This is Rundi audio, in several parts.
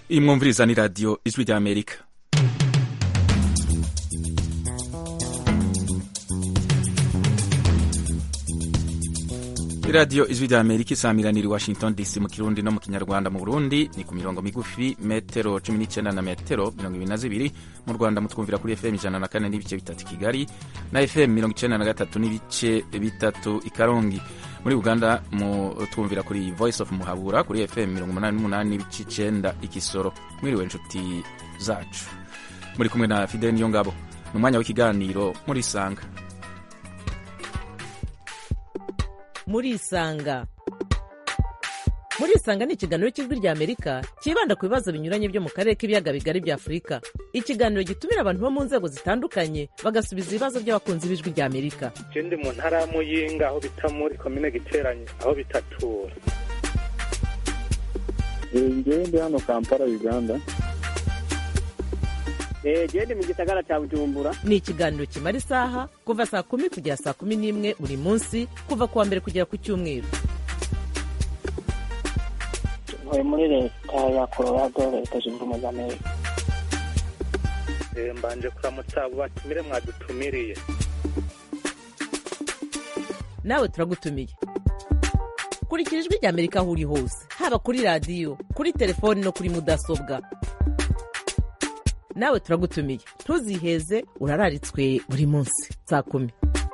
iyi mwumviriza ni radiyo ijwi rya amerika iradiyo ijwi rya amerika isamiranira i washington dc mu kirundi no mu kinyarwanda mu burundi ni ku mirongo migufi metero cumi n'icyenda na metero mirongo ibiri na zibiri mu rwanda mutwumvira kuri fm ijana na kane n'ibice bitatu kigali na fm mirongo icyenda na gatatu n'ibice bitatu i karongi muri uganda mutwumvira kuri voice of muhabura kuri fm mirongo umunani n'umunani n'ibice icyenda ikisoro mwiriwe inshuti zacu muri kumwe na fidel niyo ngabo ni umwanya w'ikiganiro muri isanga murisanga murisanga ni ikiganiro cy'ijwi rya amerika cyibanda ku bibazo binyuranye byo mu karere k'ibiyaga bigari bya afurika ikiganiro gitumira abantu bo mu nzego zitandukanye bagasubiza ibibazo by'abakunzi b'ijwi rya amerika je ndi mu ntara ya muyinga aho bita muri komine giteranye aho bitatura ngewe ndi hano kampala uganda gende mu gisagara cya bujumbura ni ikiganiro kimara isaha kuva saa kumi kugera saa kumi n'imwe buri munsi kuva ku wa mbere kugera ku cyumweru ntuye muri leta ya colorado leta zunze ubumwe za amerika Eh, mbanje kuramutsa abo batumire mwadutumiriye nawe turagutumiye kurikira ijwi rya amerika aho uri hose haba kuri radiyo kuri telefoni no kuri mudasobwa nawe turagutumiye ntuziheze urararitswe buri munsi saa kumi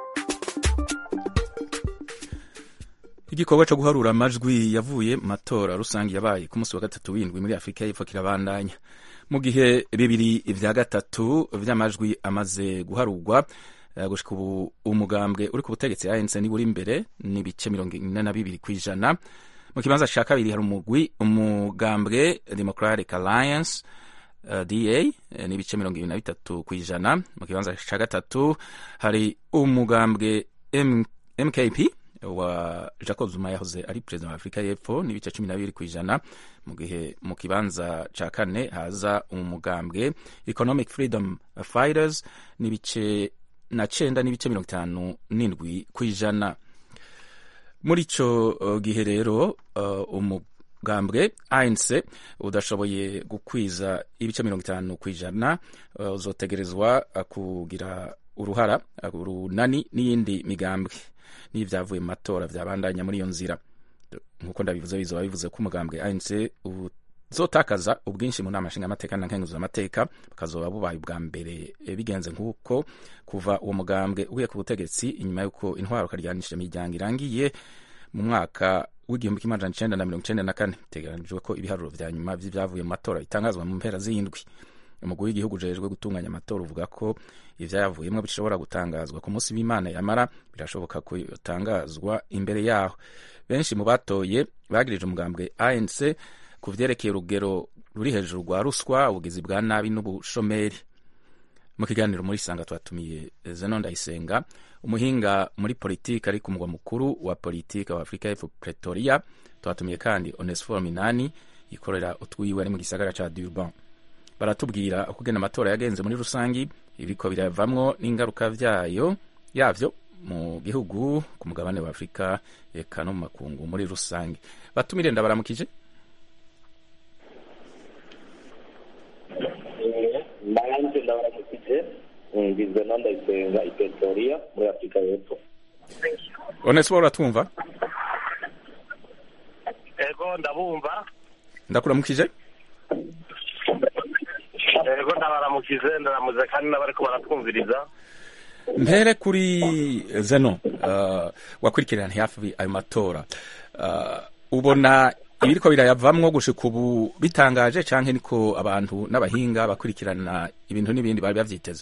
igikorwa cyo guharura amajwi yavuye mu matora rusange yabaye ku munsi wa gatatu w'indwi muri afurika y'epfo kirabandanya mu gihe bibiri vya gatatu vy'amajwi amaze guharurwa eh, gushika ubu umugambwe uri ku butegetsi anc niwe uri imbere n'ibice mirongo ine na bibiri kw'ijana mu kibanza ca kabiri hari umugwi umugambwe democratic alliance uh, da eh, n'ibice mirongo ibiri na bitatu kw'ijana mu kibanza ca gatatu hari umugambwe M mkp wa jacob zuma yahoze ari perezida wa afurika y'epfo n'ibice cumi na bibiri ku ijana mu gihe mu kibanza ca kane haza umugambwe economic freedom fighters n'ibice na cenda n'ibice mirongo itanu n'indwi ku ijana muri ico uh, gihe rero uh, umugambwe anc udashoboye gukwiza ibice mirongo itanu ku ijana uh, uzotegerezwa uh, kugira uruhara uh, urunani n'iyindi migambwe n'ibyavuye mu matora byabandanya muri iyo nzira nk'uko ndabivuze bizoba bivuze ko umugambwe anc uzotakaza ubwinshi mu nama nshingamateka na nkenguzamateka bukazoba bubaye ubwa mbere eh, bigenze nk'uko kuva uwo mugambwe ugiye ku butegetsi inyuma y'uko intwaro karyanishije imiryango irangiye mu mwaka w'igihumbi kimwe amajana icenda na mirongo icenda na kane biteganijwe ko ibiharuro vya nyuma vy'ivyavuye mu matora bitangazwa mu mpera z'indwi umugwi w'igihugu ujejwe gutunganya amatora uvuga ko ivyayavuyemwo bishobora gutangazwa ku munsi w'imana yamara birashoboka ko yotangazwa imbere yaho benshi mu batoye bagirije umugambwe anc ku vyerekeye urugero ruri hejuru rwa ruswa ubugizi bwa nabi n'ubushomeri mu kiganiro muri sanga twatumiye zeno ndayisenga umuhinga muri politiki ari ku mugwa mukuru wa politiki wa afurika y'epfo pretoria twatumiye kandi onesfor minani yikorera utwiwe ari mu gisagara ca durban baratubwira uko ugena amatora yagenze muri rusangi ibiko biravamwo n'ingaruka vyayo yavyo mu gihugu ku mugabane wa afurika eka no mu makungu muri rusange batumire ndabaramukije nanjye ndabaramukije ngizwe na ndayisenga i pretoria muri afurika y'epfo onesfor uratwumva ego ndabumva ndakuramukije ego ndabaramukize ndaramuze kandi n'abariko baratwumviriza mpere kuri zeno uh, wakurikirana hafi ayo matora uh, ubona ibiriko birayavamwo gushika ubu bitangaje canke niko abantu n'abahinga bakurikirana ibintu n'ibindi bari bavyiteze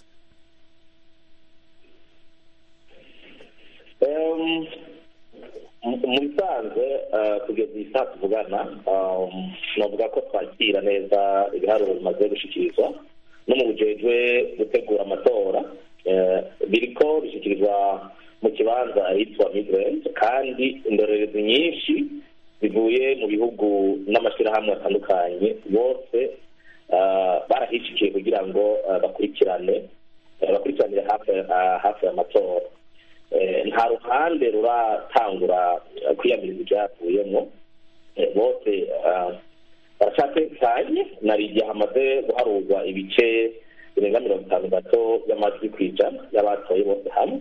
Em, mu mu bisanzwe eh, kugeza iyi saa tuvugana um, novuga ko twakira neza ibiharuro bimaze gushikirizwa no mu bujejwe gutegura amatora eh, biriko bishikirizwa mu kibanza ahitwa midland kandi indorerezi nyinshi zivuye mu bihugu n'amashyirahamwe atandukanye bose eh, barahishikiye kugira ngo eh, bakurikirane eh, bakurikiranire hafi eh, hafi y'amatora Eh, nta ruhande ruratangura eh, kwiyamiriza ibyavuyemo Eh, bose ah, haracatekanye nari igihe hamaze guharurwa ibice birenga mirongo itanu gato y'amajwi ku ijana y'abatoye bose hamwe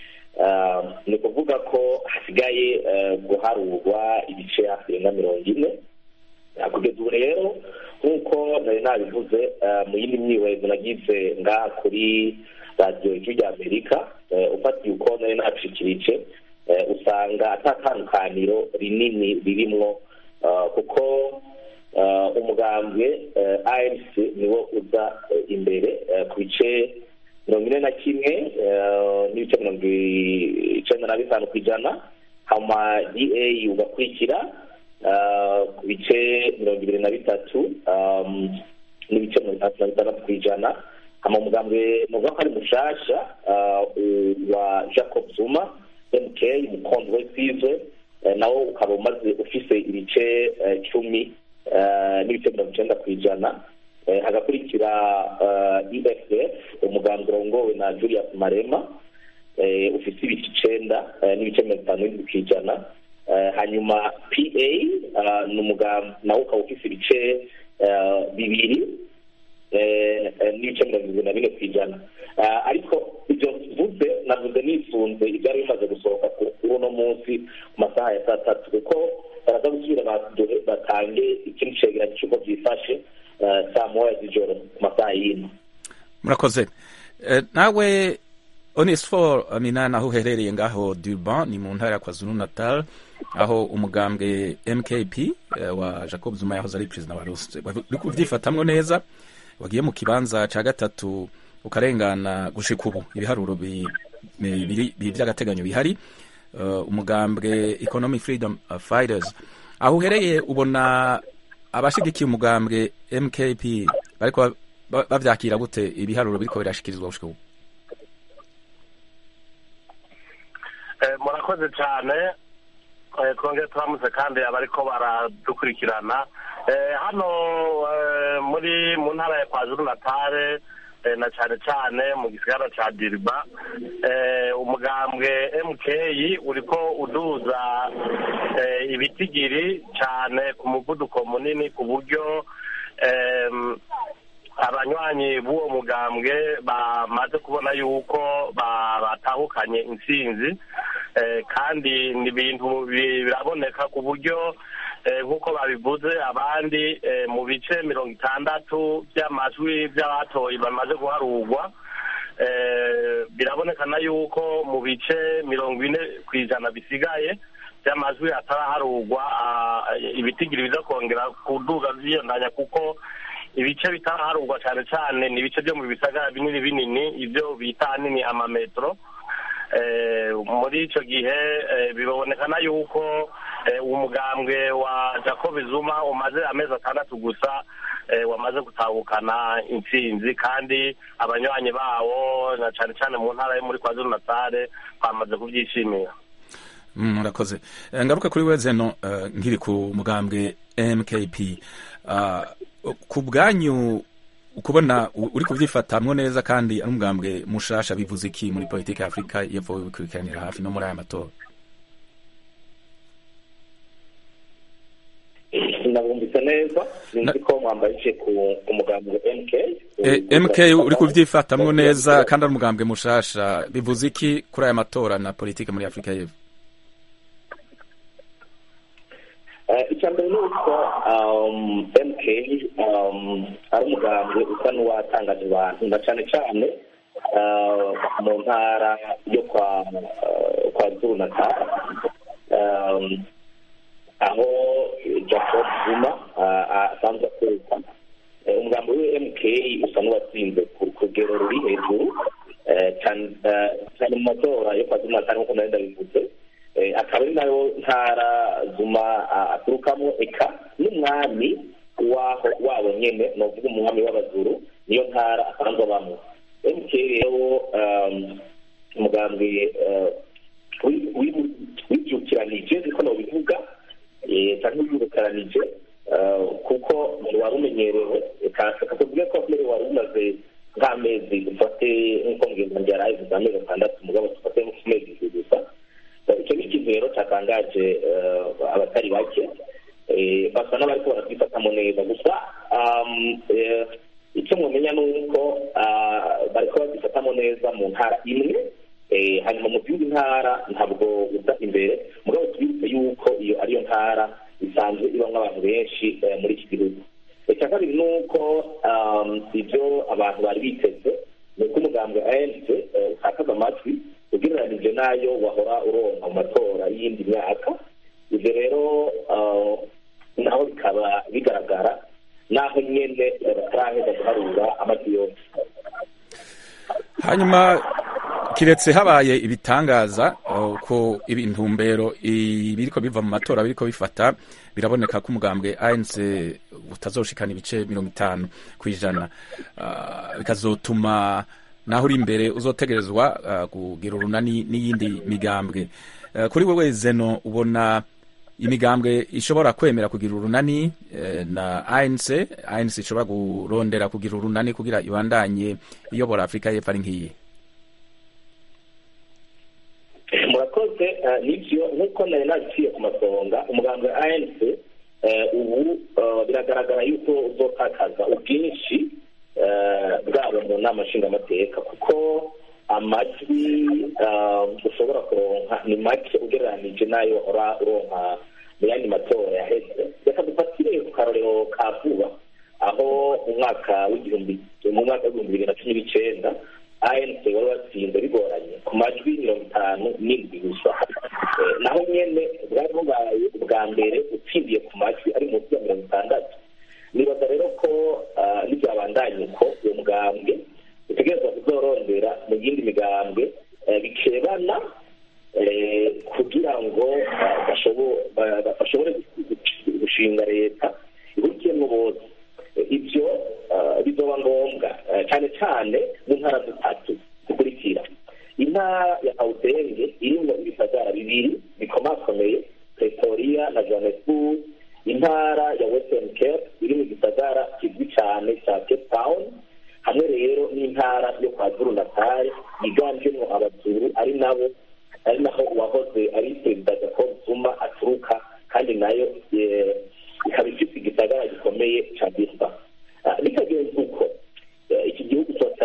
ni ukuvuga ko hasigaye guharurwa ibice hafi birenga mirongo ine kugeza ubu rero nk'uko nari nabivuze mu yindi myiwezo nagize ngaha kuri radiyo ijwi rya amerika ufatiye uko nari nacikirije usanga atatandukaniro rinini ririmwo kuko umugambwe anc niwo uza imbere ku bice mirongo ine na kimwe n'ibice mirongo icyenda na bitanu ku ijana hama da ugakurikira ku bice mirongo ibiri na bitatu n'ibice mirongo itandatu na bitandatu ku ijana hama umugambwe nuvuga ko ari mushasha wa jacob zuma mk umukondo we twize nawo ukaba umaze ufise ibice cumi n'ibice mirongo icyenda ku ijana hagakurikira eff umugambi urongowe na julius marema ufite ibice icenda n'ibice mirongo itanu n'indwi ku ijana hanyuma pa ni umugambi nawo ukaba ufite ibice bibiri n'ibice mirongo irindwi na bine ku ijana ariko ibyo mvuze navuze nisunze ibyari bimaze gusohoka kuri uno munsi ku masaha ya saa tatu kuko baraza gusubira batange ikindi cegeranyo cy'uko byifashe saa moya z'ijoro ku masaha y'ino murakoze nawe onesfor minani aho uherereye ngaho durban ni mu ntara ya kwazulu natal aho umugambwe mkp wa jacob zuma yahoze ari perezida wa rusi uri kubyifatamwo neza wagiye mu kibanza cya gatatu ukarengana gushika ubu ibiharuro bibiri by'agateganyo bihari umugambwe economic freedom fighters aho uhereye ubona abashigikiye umugambwe mkp bariko bavyakira gute ibiharuro biriko birashikirizwa gushika ubu murakoze cyane twongere turamutse kandi abariko baradukurikirana hano muri mu ntara ya kwazuru natale na cyane cyane mu gisigara cya diriba umugambwe mk uriko uduza ibitigiri cyane ku muvuduko munini ku buryo abanywanyi b'uwo mugambwe bamaze kubona yuko batahukanye intsinzi kandi ni ibintu biraboneka ku buryo nk'uko babivuze abandi mu bice mirongo itandatu by'amajwi by'abatoye bamaze guharurwa birabonekana yuko mu bice mirongo ine ku ijana bisigaye by'amajwi ataraharurwa ibitigiri biza kongera kuduga byiyondanya kuko ibice bitaraharurwa cyane cyane ni ibice byo mu bisagara binini binini ibyo bita ahanini amametero muri icyo gihe bibonekana yuko umugambwe wa jacob zuma umaze amezi atandatu gusa wamaze gutahukana intsinzi kandi abanywanyi bawo na cyane cyane mu ntara yo muri kwazuru natale bamaze kubyishimira murakoze ngaruka kuri we zeno nkiri ku mugambwe mkp ku bwanyu ukubona uri kubyifatamwo neza kandi ari umugambwe mushasha bivuze iki muri politiki ya afurika y'epfo bikurikiranira hafi no muri aya matora nabumvise neza sinzi ko mwambaye ku mugambwe mk mk uri kubyifatamwo neza kandi ari umugambwe mushasha bivuze iki kuri aya matora na politiki muri afurika y'epfo icya mbere ni uko mk ari umugambwe usa n'uwatangaje abantu na cyane cyane mu ntara yo kwa kwa zuru natali aho jacob zuma asanzwe akorerwa umugambi we mk usa n'uwatsinze ku rugero ruri hejuru cyane mu matora yo kwa zuru natali nk'uko nari ndabivuze akaba ari nayo ntara zuma aturukamo eka n'umwami waho wabo nyine ni uvuga umwami w'abazuru niyo ntara asanzwe abamo mk rero umugambi wibyukiranije niko nabivuga cyangwa wibukaranije kuko wari umenyerewe kakubwira ko mbere wari umaze nk'amezi dufate nk'uko mugenzi yari ayivuze amezi atandatu mugabo dufate nk'ukumezi gusa icyo ni ikintu rero cyatangaje abatari bake eh, basa n'abariko barabyifatamo neza gusa um, eh, icyo mumenya ni uko ah, bariko babyifatamo neza mu ntara imwe eh, hanyuma mu zindi ntara ntabwo uza imbere mugabo tubibutse yuko iyo ariyo ntara isanzwe ibamo abantu benshi eh, muri iki gihugu icya kabiri ni uko um, ibyo abantu bari biteze ni uko umugambwe anc utakaza amajwi ugereranije n'ayo wahora uronka mu matora y'iyindi myaka ibyo rero uh, naho bikaba bigaragara naho nyene eh, bataraheza guharura amajwi yose hanyuma kiretse habaye ibitangaza uh, ko ibintumbero ibiriko biva mu matora biriko bifata biraboneka ko umugambwe ANC utazoshikana ibice mirongo itanu ku ijana uh, bikazotuma naho uri imbere uzotegerezwa uh, kugira urunani n'iyindi migambwe uh, kuri wewe zeno ubona imigambwe ishobora kwemera kugira urunani eh, na ANC ANC ishobora kurondera kugira urunani kugira ibandanye iyobora Afrika y'Epfo ari nk'iyi murakoze eh, nibyo nk'uko nari naciye ku masonga umugambi wa anc eh, ubu eh, biragaragara yuko uzotakaza ubwinshi eh, bwabo mu nama nshingamateka kuko amajwi eh, ushobora kuronka ni make ugereranije n'ayo ora uronka mu yandi matora yaheze reka dufatire ku karorero ka vuba aho mu mwaka w'igihumbi mu mwaka w'ibihumbi bibiri na cumi n'icenda anc wari watsinze bigoranye ku majwi mirongo itanu n'indwi gusa Eh, naho nyene bwari bubaye ubwa mbere utsindiye ku majwi ari munsi ya mirongo itandatu nibaza rero ko ah, nibyabandanye uko uwo mugambwe utegerezwa kuzorondera mu yindi migambwe eh, bikebana eh, kugira ngo ah, bashobo- ba- ba- bashobore gushinga leta ihurikiyemo bose Eh, ibyo ah, bizoba ngombwa eh, cyane cyane mu ntara zitatu zikurikira intara ya awudenge irimo ibisagara bibiri bikomakomeye pretoria na johannesburg intara ya western cape iri mu gisagara kizwi cyane cya cape town hamwe rero n'intara yo kwa zuru natal yiganjemo abazuru ari nabo ari naho uwahoze ari perezida jacob zuma aturuka kandi nayo eh, ikaba ifite igisagara gikomeye cya bisa bitagenze uko eh, iki gihugu cyota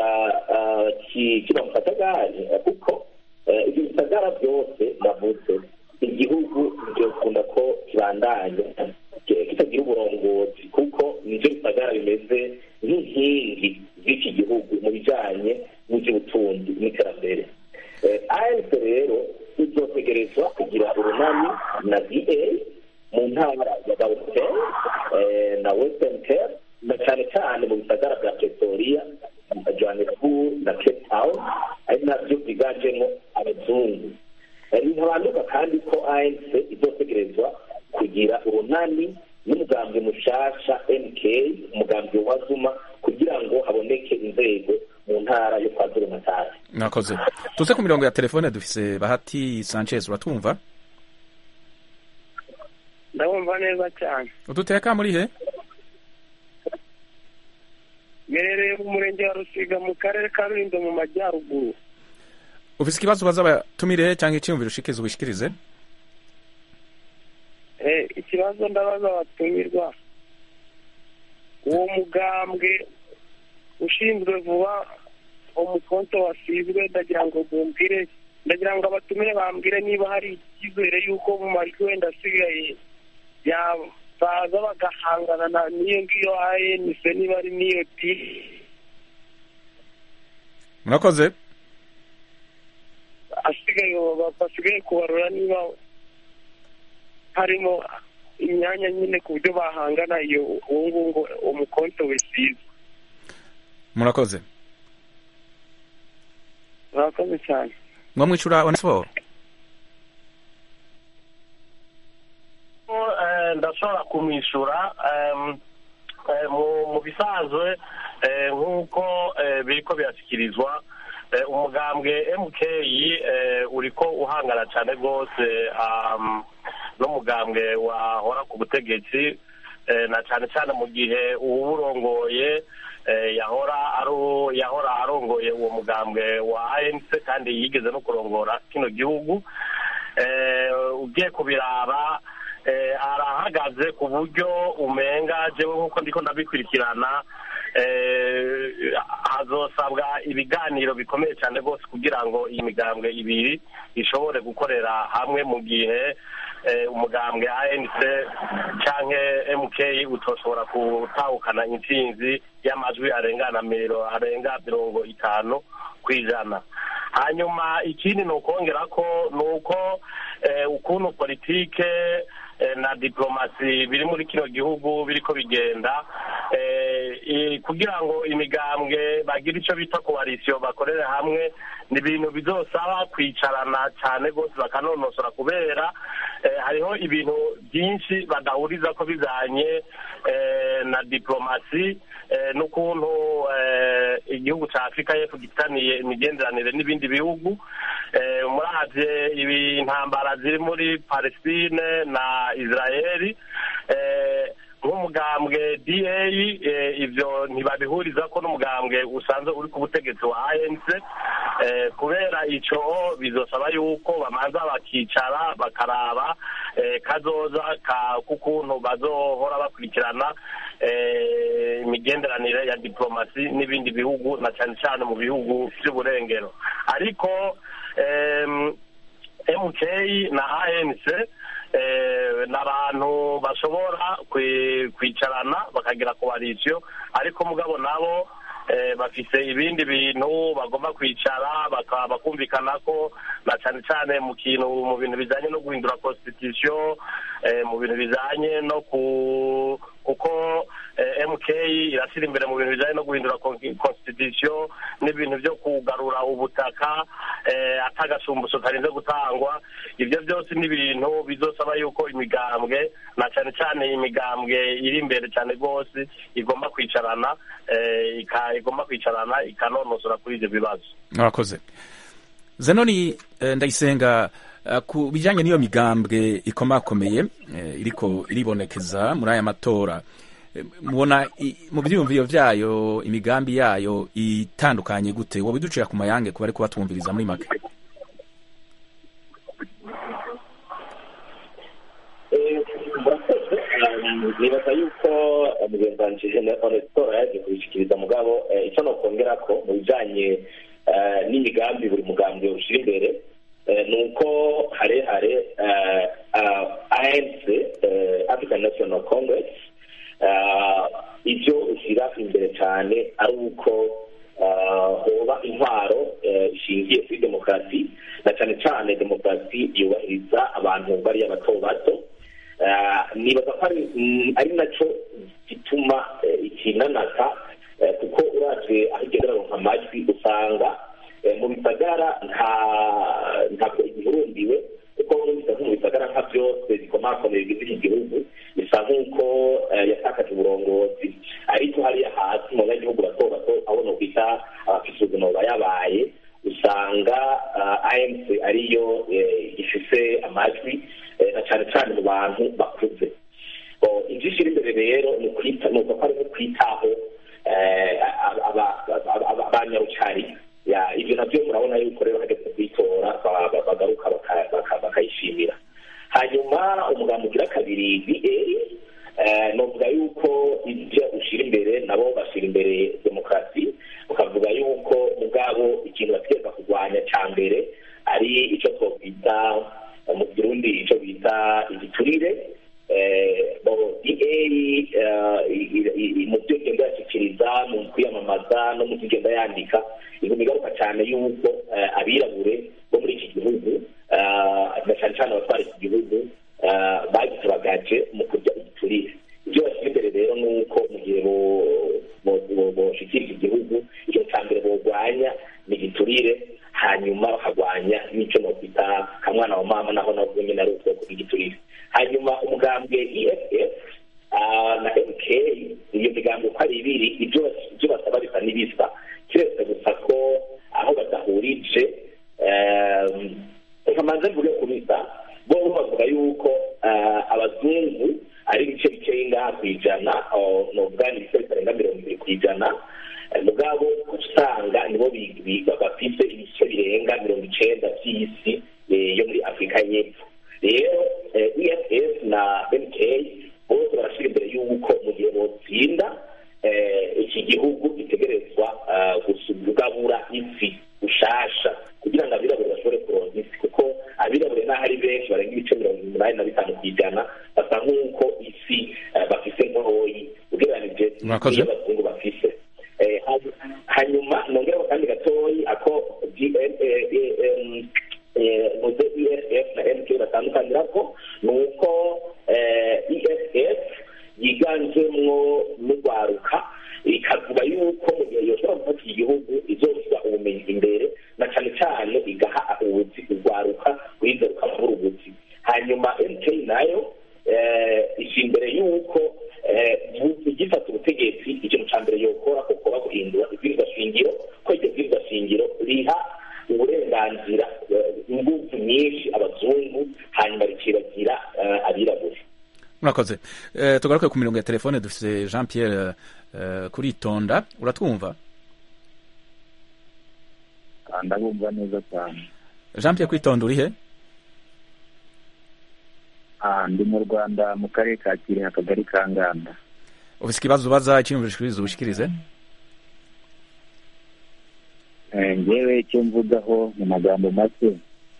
kiba mu kajagari eh, kuko eh, ibyo bisagara byose navuze igihugu byokunda ko kibandanya eh, kitagira uburongozi kuko nivyo bisagara bimeze nk'inkingi z'iki gihugu mu bijanye n'ivy'ubutunzi n'iterambere Eh, anc rero izotegerezwa kugira urunani na da mu ntara ya gauteng eh, na western cape na cyane cyane mu bisagara bya pretoria na johannesburg na cape town ari nabyo byiganjemo abazungu Eh, ntihabanduka kandi ko anc izotegerezwa kugira urunani n'umugambi mushasha mk umugambi wa zuma kugira ngo haboneke inzego mu ntara yo kwa zuru natari mwakoze tuze ku mirongo ya telefone dufise bahati sanchez uratwumva ndabumva neza cyane uduteka muri he mberereye mu murenge wa rusiga mu karere ka rulindo mu majyaruguru ufise ikibazo ubaza abatumire cyangwa icyiyumviro ushikirize ubishikirize Eh, ikibazo ndabaza abatumirwa uwo mugambwe ushinzwe vuba umukonto wasizwe ndagira ngo mumbwire ndagira ngo abatumire bambwire niba hari icyizere y'uko mu majwi wenda asigaye yabaza bagahangana na n'iyo ngiyo anc niba ari n'iyo ti murakoze asigaye basigaye kubarura niba harimo imyanya nyine ku buryo bahangana iyo uwo nguwo ngo umukonto wisize murakoze murakoze cyane mwamwicura onesiforo Eh, ndashobora kumwishyura em, eh, mu- mu bisanzwe eh, nk'uko eh, biriko birashyikirizwa eh, umugambwe mk eh, uriko uhangana cyane rwose am, n'umugambwe wahora ku butegetsi eh, na cyane cyane mu gihe uwurongoye eh, yahora aru yahora arongoye uwo mugambwe wa anc kandi yigeze no kurongora kino gihugu eh, ugiye kubiraba eh, arahari birahagaze ku buryo umenga jewe nk'uko ndiko ndabikurikirana eh, hazosabwa ibiganiro bikomeye cyane rwose kugira ngo iyi migambwe ibiri ishobore gukorera hamwe mu gihe eh, umugambwe anc canke mk utoshobora gutahukana intsinzi y'amajwi arengana miro arenga mirongo itanu ku ijana hanyuma ikindi ni ukongera ko ni uko eh, ukuntu politike eh, na diplomasi biri muri kino gihugu biriko bigenda eh, i- kugira ngo imigambwe bagire ico bita koalisiyo bakorere hamwe ni ibintu bizosaba kwicarana cyane rwose bakanonosora kubera eh, hariho ibintu byinshi badahuriza ko bijanye eh, na diplomasi eh, n'ukuntu eh, igihugu ca afurika y'epfo gifitaniye imigenderanire n'ibindi bihugu eh, muravye ibi intambara ziri muri palestine na israeli eh, nk'umugambwe da eh, ivyo ntibabihuriza ko n'umugambwe usanzwe uri ku butegetsi wa anc eh, kubera ico bizosaba yuko bamanza bakicara bakaraba eh, kazoza ka k'ukuntu bazohora bakurikirana eh, imigenderanire ya diplomasi n'ibindi bihugu na cyane cyane mu bihugu vy'uburengero ariko em, mk na anc eh, ni abantu bashobora kwi- kwicarana bakagira koalisiyo ariko mugabo nabo eh, bafise ibindi bintu bagomba kwicara baka- bakumvikana ko na cyane cyane mu kintu mu bintu bijanye no guhindura constitution eh, mu bintu bijanye no ku kuko eh, mk irashyira imbere mu bintu bijanye no guhindura con- constitution n'ibintu byo kugarura ubutaka eh, atagasumbuso karinze gutangwa ibyo byose ni ibintu bizosaba yuko imigambwe na cyane cyane imigambwe iri imbere cyane rwose igomba kwicarana eh, ika- igomba kwicarana ikanonosora kuri ibyo bibazo murakoze zenoni eh, ndayisenga eh, ku bijyanye n'iyo migambwe ikomakomeye eh, iriko iribonekeza muri aya matora eh, mubona i- mu byiyumviro byayo imigambi yayo itandukanye gute wowe ducira ku mayange kuba ariko batwumviriza muri make nibaza yuko mugenzi wanje onestora yaje kubishikiriza mugabo eh, icyo nokongera ko mu bijanye eh, n'imigambi buri mugambi ushira imbere eh, ni uko harehare eh, ah, anc eh, african national congress ah, ibyo ushyira imbere cyane ari uko ah, hoba intwaro eh, ishingiye kuri demokarasi na cyane cyane demokarasi yubahiriza abantu bariya bato bato Ah, nibaza ko ari mm, ari nacyo gituma eh, ikinanata eh, kuko uravye aho igenda iraronka amajwi usanga eh, mu bisagara nta ntabwo igihurumbiwe kuko numvise nko mu bisagara nka byose bikomakomeye bigize iki gihugu bisa nk'uko eh, yatakaje uburongozi ariko hariya hasi mu banyagihugu bato bato aho nokwita abafite ubuzima bubayabaye usanga ah, anc ariyo eh, ifise amajwi eh, na cyane cyane mu bantu bakuze Bo, ibyo ishyira imbere rero ni ukwita ni uko ari nko kwitaho eh, aba- aba- aba- aba- abanyarucari Ya, ibyo nabyo murabona yuko rero hageze kuyitora ba- ba- bagaruka baka- baka- bakayishimira hanyuma umugambi ugira kabiri ba novuga yuko ibyo ushyira imbere nabo bashyira imbere demokarasi ukavuga yuko ubwabo ikintu bategereza kurwanya cya mbere ari icyo twakwita mu kirundi icyo bita igiturire eh, bo da mu byo igenda yashyikiriza mu kwiyamamaza no mu byo igenda yandika iguma igaruka cyane yuko eh, abirabure bo muri iki gihugu eh, na cyane cyane abatwara iki gihugu eh, bagitabagaje mu kurya igiturire ibyo bashyira imbere rero ni uko mu gihe bo- bo- bo- boshikira iki gihugu icyo cya mbere borwanya ni igiturire hanyuma bakarwanya n'icyo nokwita kamwana wa mama naho nabwo nyine ari ubwoko bw'igiturire hanyuma umugambwe eff ah, na mk iyo migambi uko ari ibiri ibyo bas- ibyo basaba bisa n'ibisa keretse gusa ko aho badahurije em, reka manze mvuge ku bisa bo bo bavuga yuko ah, abazungu ari ibice bikeyi ngaha ku ijana oh, novuga ni ibice bitarenga mirongo ibiri ku ijana Eh, mugabo usanga nibo bi- bi- bafise ibice birenga mirongo icenda vy'isi eh, yo muri afurika y'epfo rero eh, eff na mk ijana basa nk'uko isi eh, bafise ntoyi ugereranije Murakoze. n'iyo abazungu bafise Eh, hany- hanyuma nongeraho kandi gatoyi ako muze esf na mk batandukanirako ni uko esf yiganjemwo n'urwaruka ikavuga yuko mu gihe yoshobora gufata igihugu izoshyira ubumenyi imbere na cyane cyane igaha ubuzi urwaruka rwiza rukabura ubuzi hanyuma mk nayo eh, ishyira imbere y'uko eh, bu- igifata ubutegetsi ikintu cya mbere yokora ko kuba guhindura ibwirizwa shingiro ko iryo bwirizwa shingiro riha uburenganzira eh, ingufu nyinshi abazungu hanyuma rikiragira eh, abirabura murakoze Eh, tugaruke ku mirongo ya telefone dufite jean pierre eh, kuritonda uratwumva ndabumva neza cyane jean pierre kwitonda uri he Ah, ndi mu rwanda mu karere ka kirehe akagari ka nganda ufite ikibazo ubaza icyiyumviro ushikiriza ubushikirize Eh, ngewe icyo mvugaho mu magambo make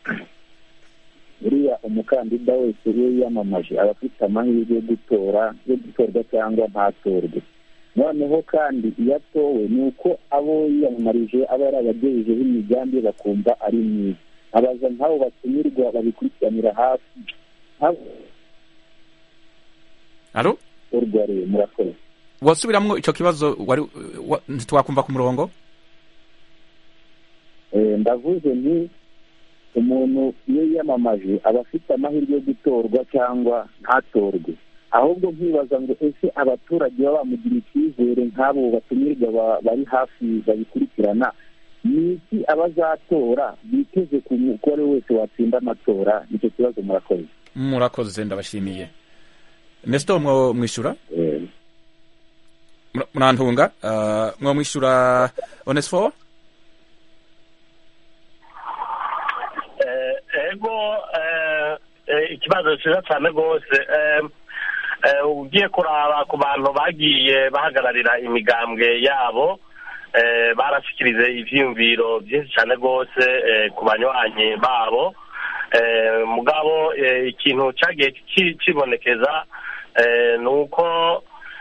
buriya umukandida wese iyo yiyamamaje aba afite amahirwe yo gutora yo gutorwa cyangwa ntatorwe noneho kandi iyo atowe ni uko abo yiyamamarije aba yarabagejejeho imigambi bakumva ari myiza abaza nk'abo batumirwa babikurikiranira hafi nk'abo alo urwa rero murakoze wasubiramwo icyo kibazo wari wa- ntitwakumva ku murongo Eh, ndavuze nti umuntu iyo yiyamamaje aba afite amahirwe yo gutorwa cyangwa ntatorwe ahubwo nkibaza ngo ese abaturage baba bamugira icyizere nk'abo batumirwa ba- bari hafi babikurikirana ni iki abazatora biteze ku mugore wese watsinda amatora nicyo kibazo murakoze murakoze ndabashimiye nesito mwo mwishyura Eh, Mura- murantunga Ah, mwo mwishyura onesifo Eh, ego eh, eh, ikibazo cyiza cyane rwose Eh, eh, ugiye kuraba ku bantu bagiye bahagararira imigambwe yabo eh, barashyikirize ivyiyumviro byinshi cyane rwose eh, ku banywanyi babo Eh, mugabo eh, ikintu cyagiye ki- kibonekeza eh, ni uko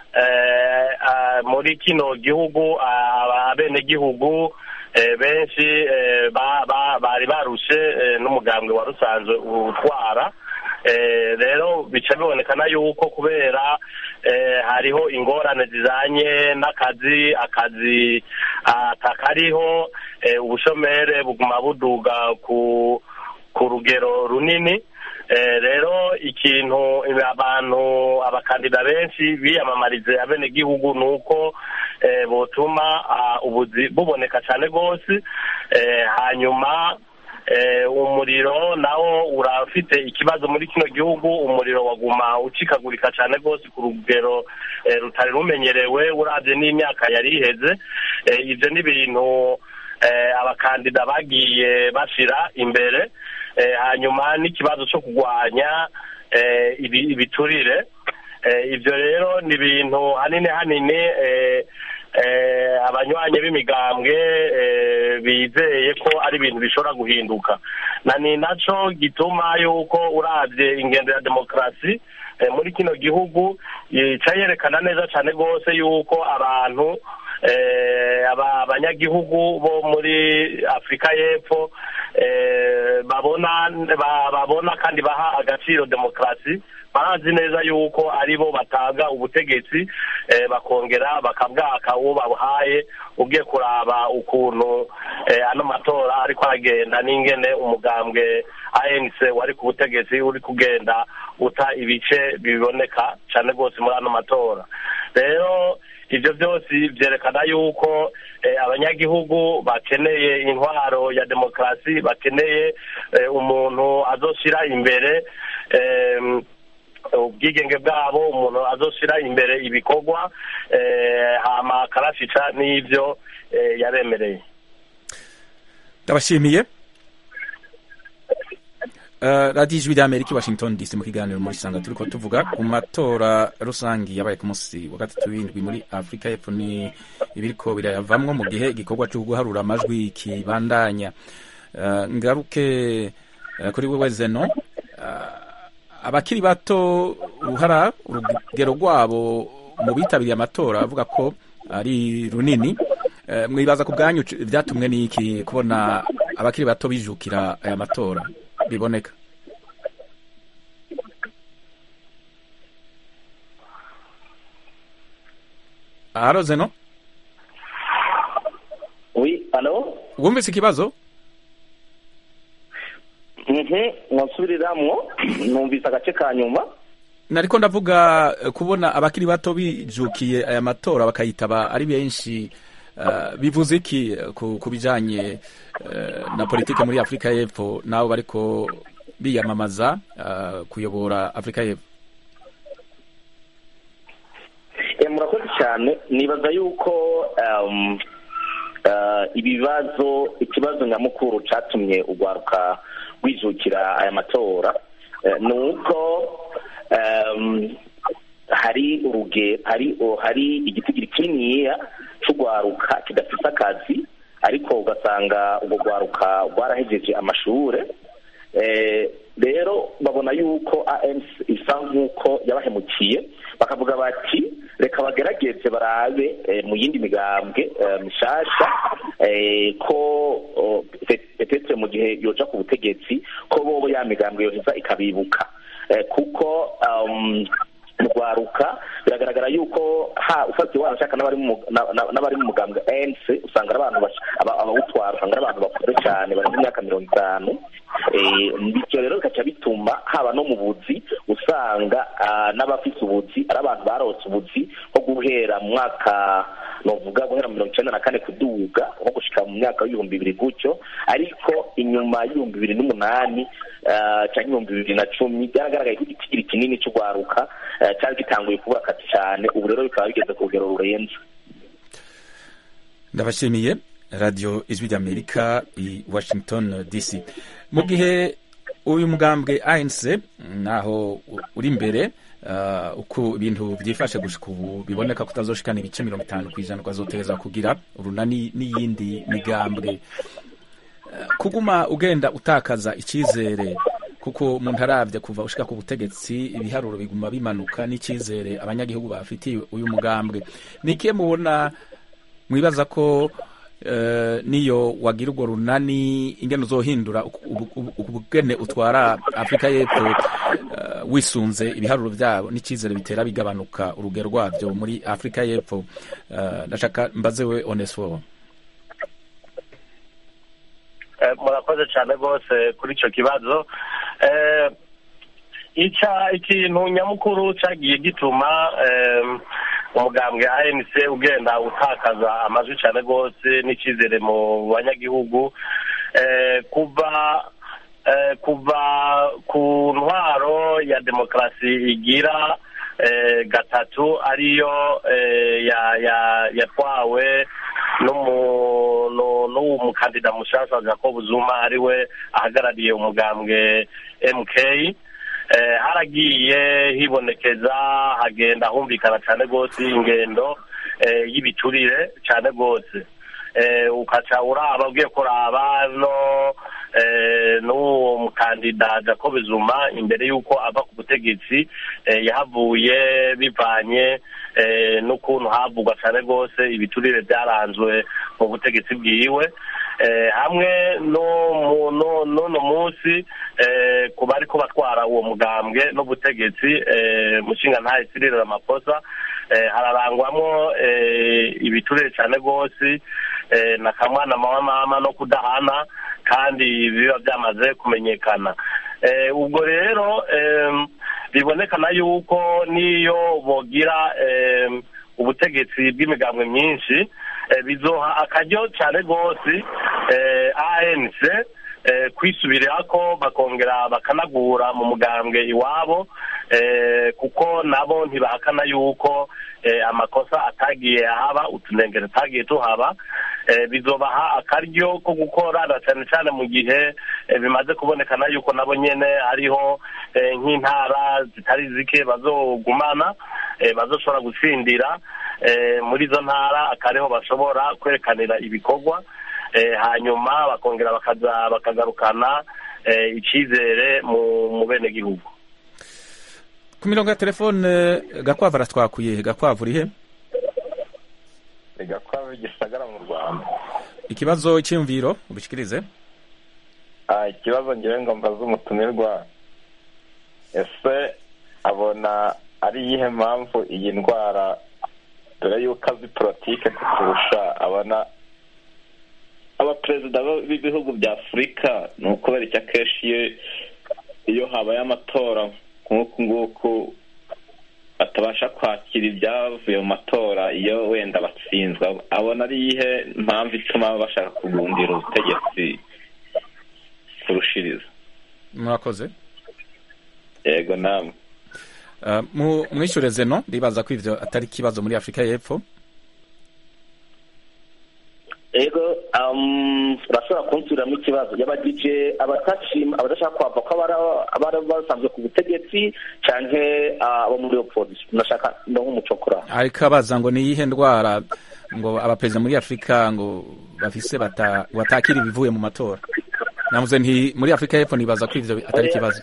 eh, ah, muri kino gihugu ah, abenegihugu eh, benshi eh, ba- ba- bari barushe eh, n'umugambwe wari usanzwe utwara Eh, rero bica bibonekana yuko kubera eh, hariho ingorane zijanye n'akazi akazi atakariho eh, ubushomere buguma buduga ku ku rugero runini Eh, rero ikintu abantu abakandida benshi biyamamarize abenegihugu ni uko eh, botuma ah, ubuzi buboneka cyane rwose Eh, hanyuma eh, umuriro nawo urafite ikibazo muri kino gihugu umuriro waguma ucikagurika cyane rwose ku rugero eh, rutari rumenyerewe urabye n'imyaka yari iheze Eh, ibyo ni ibintu eh, abakandida bagiye bashira imbere Eh, hanyuma n'ikibazo cyo kurwanya eh, ibi- ibiturire Eh, ibyo rero ni ibintu hanini hanini eh, eh, abanywanyi b'imigambwe eh, bizeye ko ari ibintu bishobora guhinduka na ni naco gituma yuko uravye ingendo ya demokarasi eh, muri kino gihugu ica yerekana neza cyane rwose yuko abantu eh, aba- abanyagihugu bo muri afurika y'epfo eh, babona ba- babona kandi baha agaciro demokarasi barazi neza yuko aribo batanga ubutegetsi eh, bakongera bakabwaka uwo babuhaye ugiye kuraba ukuntu eh, ano matora ariko aragenda n'ingene umugambwe anc wari ku butegetsi uri kugenda uta ibice biboneka cyane rwose muri ano matora rero ibyo byose byerekana yuko eh, abanyagihugu bakeneye intwaro ya demokarasi bakeneye eh, umuntu azoshyira imbere em, ubwigenge bwabo umuntu azoshyira imbere ibikorwa eh, hama akarashica n'ibyo eh, yabemereye ndabashimiye Uh, radiyo ijwi ry'amerika i washington dc mu kiganiro muri sanga turi ko tuvuga ku matora rusange yabaye ku munsi wa gatatu w'indwi muri afurika y'epfo ni ibiriko birayavamwo mu gihe igikorwa cyo guharura amajwi kibandanya uh, ngaruke uh, kuri wewe zeno uh, abakiri bato uruhara urugero rwabo mu bitabiriye amatora avuga ko ari runini Eh, mwibaza ku bwanyu c- vyatumwe n'iki kubona abakiri bato bijukira aya matora biboneka aharoze no wi alo wumvise ikibazo mhm mwasubiriramo numvise agace ka nyuma nariko ndavuga eh, kubona abakiri bato bijukiye aya matora bakayitaba ari benshi eh, bivuze iki eh, ku, ku bijanye eh, na politike muri afurika y'epfo nabo bariko biyamamaza eh, kuyobora afurika y'epfo Eh, murakoze cyane nibaza yuko um, uh, ibibazo ikibazo nyamukuru catumye urwaruka rwijukira aya matora eh, ni uko um, hari uruge hari oh, hari igitigiri kininiya c'urwaruka kidafise akazi ariko ugasanga urwo rwaruka rwarahejeje amashure Eh, rero babona yuko ANC isa nk'uko yabahemukiye bakavuga bati reka bagerageze barabe eh, mu yindi migambwe eh, mishasha eh, ko oh, pe- petetse mu gihe yoja ku butegetsi ko bobo ya migambwe yoheza ikabibuka Eh, kuko um, mu rwaruka biragaragara yuko ha ufatiye wanashaka n'abari mu na- na- n'abari mu mugambwe ANC usanga ari abantu bash- aba- abawutwara usanga ari abantu bakuze cyane barenze imyaka mirongo itanu Eh, bityo rero bikaca bituma haba no mu buzi usanga ah, n'abafise ubuzi ari abantu barose ubuzi nko guhera mu mwaka novuga guhera mu mirongo icenda na kane kuduga nko gushika mu myaka w'ibihumbi bibiri gutyo ariko inyuma y'ibihumbi bibiri n'umunani ah, canke ibihumbi bibiri na cumi byaragaragaye ko igitigiri kinini c'urwaruka eh, cari gitanguye kubura akazi cane ubu rero bikaba bigeze ku rugero rurenze ndabashimiye radiyo ijwi ry'amerika i washington dc mu gihe uyu mugambwe anc naho u- uri imbere uh, uko ibintu byifashe gushika ubu biboneka ko utazoshikana ibice mirongo itanu ku ijana ukazotereza kugira urunani n'iyindi migambwe Uh, kuguma ugenda utakaza icyizere kuko umuntu arabye kuva ushika ku butegetsi ibiharuro biguma bimanuka n'icyizere abanyagihugu bafitiye uyu mugambwe ni ikihe mubona mwibaza ko eh, niyo wagira urwo runani ingene uzohindura uku- ubu- ubu- ubugene utwara afurika y'epfo eh, wisunze ibiharuro byabo n'icyizere bitera bigabanuka urugero rwabyo muri afurika y'epfo Eh, ndashaka mbaze we onesifo Eh, murakoze cyane rwose kuri icyo kibazo Eh, ica ikintu nyamukuru cyagiye gituma em, umugambwe anc ugenda utakaza amajwi cyane rwose n'icyizere mu banyagihugu Eh, kuva eh, kuva ku ntwaro ya demokarasi igira eh, gatatu ariyo eh, ya- ya- yatwawe n'umu- nu- n'uwo mukandida mushasha jacob zuma ariwe ahagarariye umugambwe mk eh, haragiye hibonekeza hagenda humvikana cyane rwose ingendo eh, y'ibiturire cyane rwose eh, ukaca uraba ugiye kuraba no eh, n'uwo mukandida jacob zuma imbere y'uko ava ku butegetsi eh, yahavuye bivanye eh, n'ukuntu havugwa cyane rwose ibiturire byaranzwe mu butegetsi bwiwe eh, hamwe no mu- no- n'uno munsi eh, ku bari ko batwara uwo mugambwe n'ubutegetsi eh, mushinga ntaye Cyril Ramaphosa eh, hararangwamo eh, ibiturire cyane rwose eh, na kamwana mama mama no kudahana kandi biba byamaze kumenyekana eh, ubwo rero em, bibonekana yuko niyo bogira em, ubutegetsi bw'imigambwe myinshi eh, bizoha akaryo cyane rwose eh, ANC eh, kwisubirako bakongera bakanagura mu mugambwe iwabo eh, kuko nabo ntibahakana yuko eh, amakosa atagiye ahaba utunengero tutagiye tuhaba eh, bizobaha akaryo ko gukora na cyane cyane mu gihe eh, bimaze kubonekana yuko nabo nyene hariho eh, nk'intara zitari zike bazogumana eh, bazoshobora gutsindira eh, muri izo ntara akariho bashobora kwerekanira ibikorwa eh, hanyuma bakongera bakaza bakagarukana eh, icyizere mu mu benegihugu ku mirongo ya telefone gakwavu aratwakuye gakwavu urihe gakwavu gisagara mu rwanda ikibazo cy'imviro ubishikirize ikibazo ngewe ngo mbaze umutumirwa ese abona ari iyihe mpamvu iyi ndwara dore yuko azi politike kuturusha abona abaperezida b'ibihugu bya afurika ni ukubera icyo akenshi iyo habaye amatora nk'uku nguku batabasha kwakira ibyavuye mu matora iyo wenda batsinzwe abona ari iyihe mpamvu ituma bashaka kugundira ubutegetsi kurushiriza murakoze yego namwe mwishyure zeno ndibaza ko ibyo atari ikibazo muri afurika y'epfo ego urashobora kunsubiriramo ikibazo yabagije abadashaka kwava ko abari basanzwe ku butegetsi cyangwa abo muri opozisiyo nashaka no nk'umucokora ariko abaza ngo ni iyihe ndwara ngo abaperezida muri afurika ngo bafise batakira ibivuye mu matora navuze nti muri afurika y'epfo nibaza ko ibyo atari ikibazo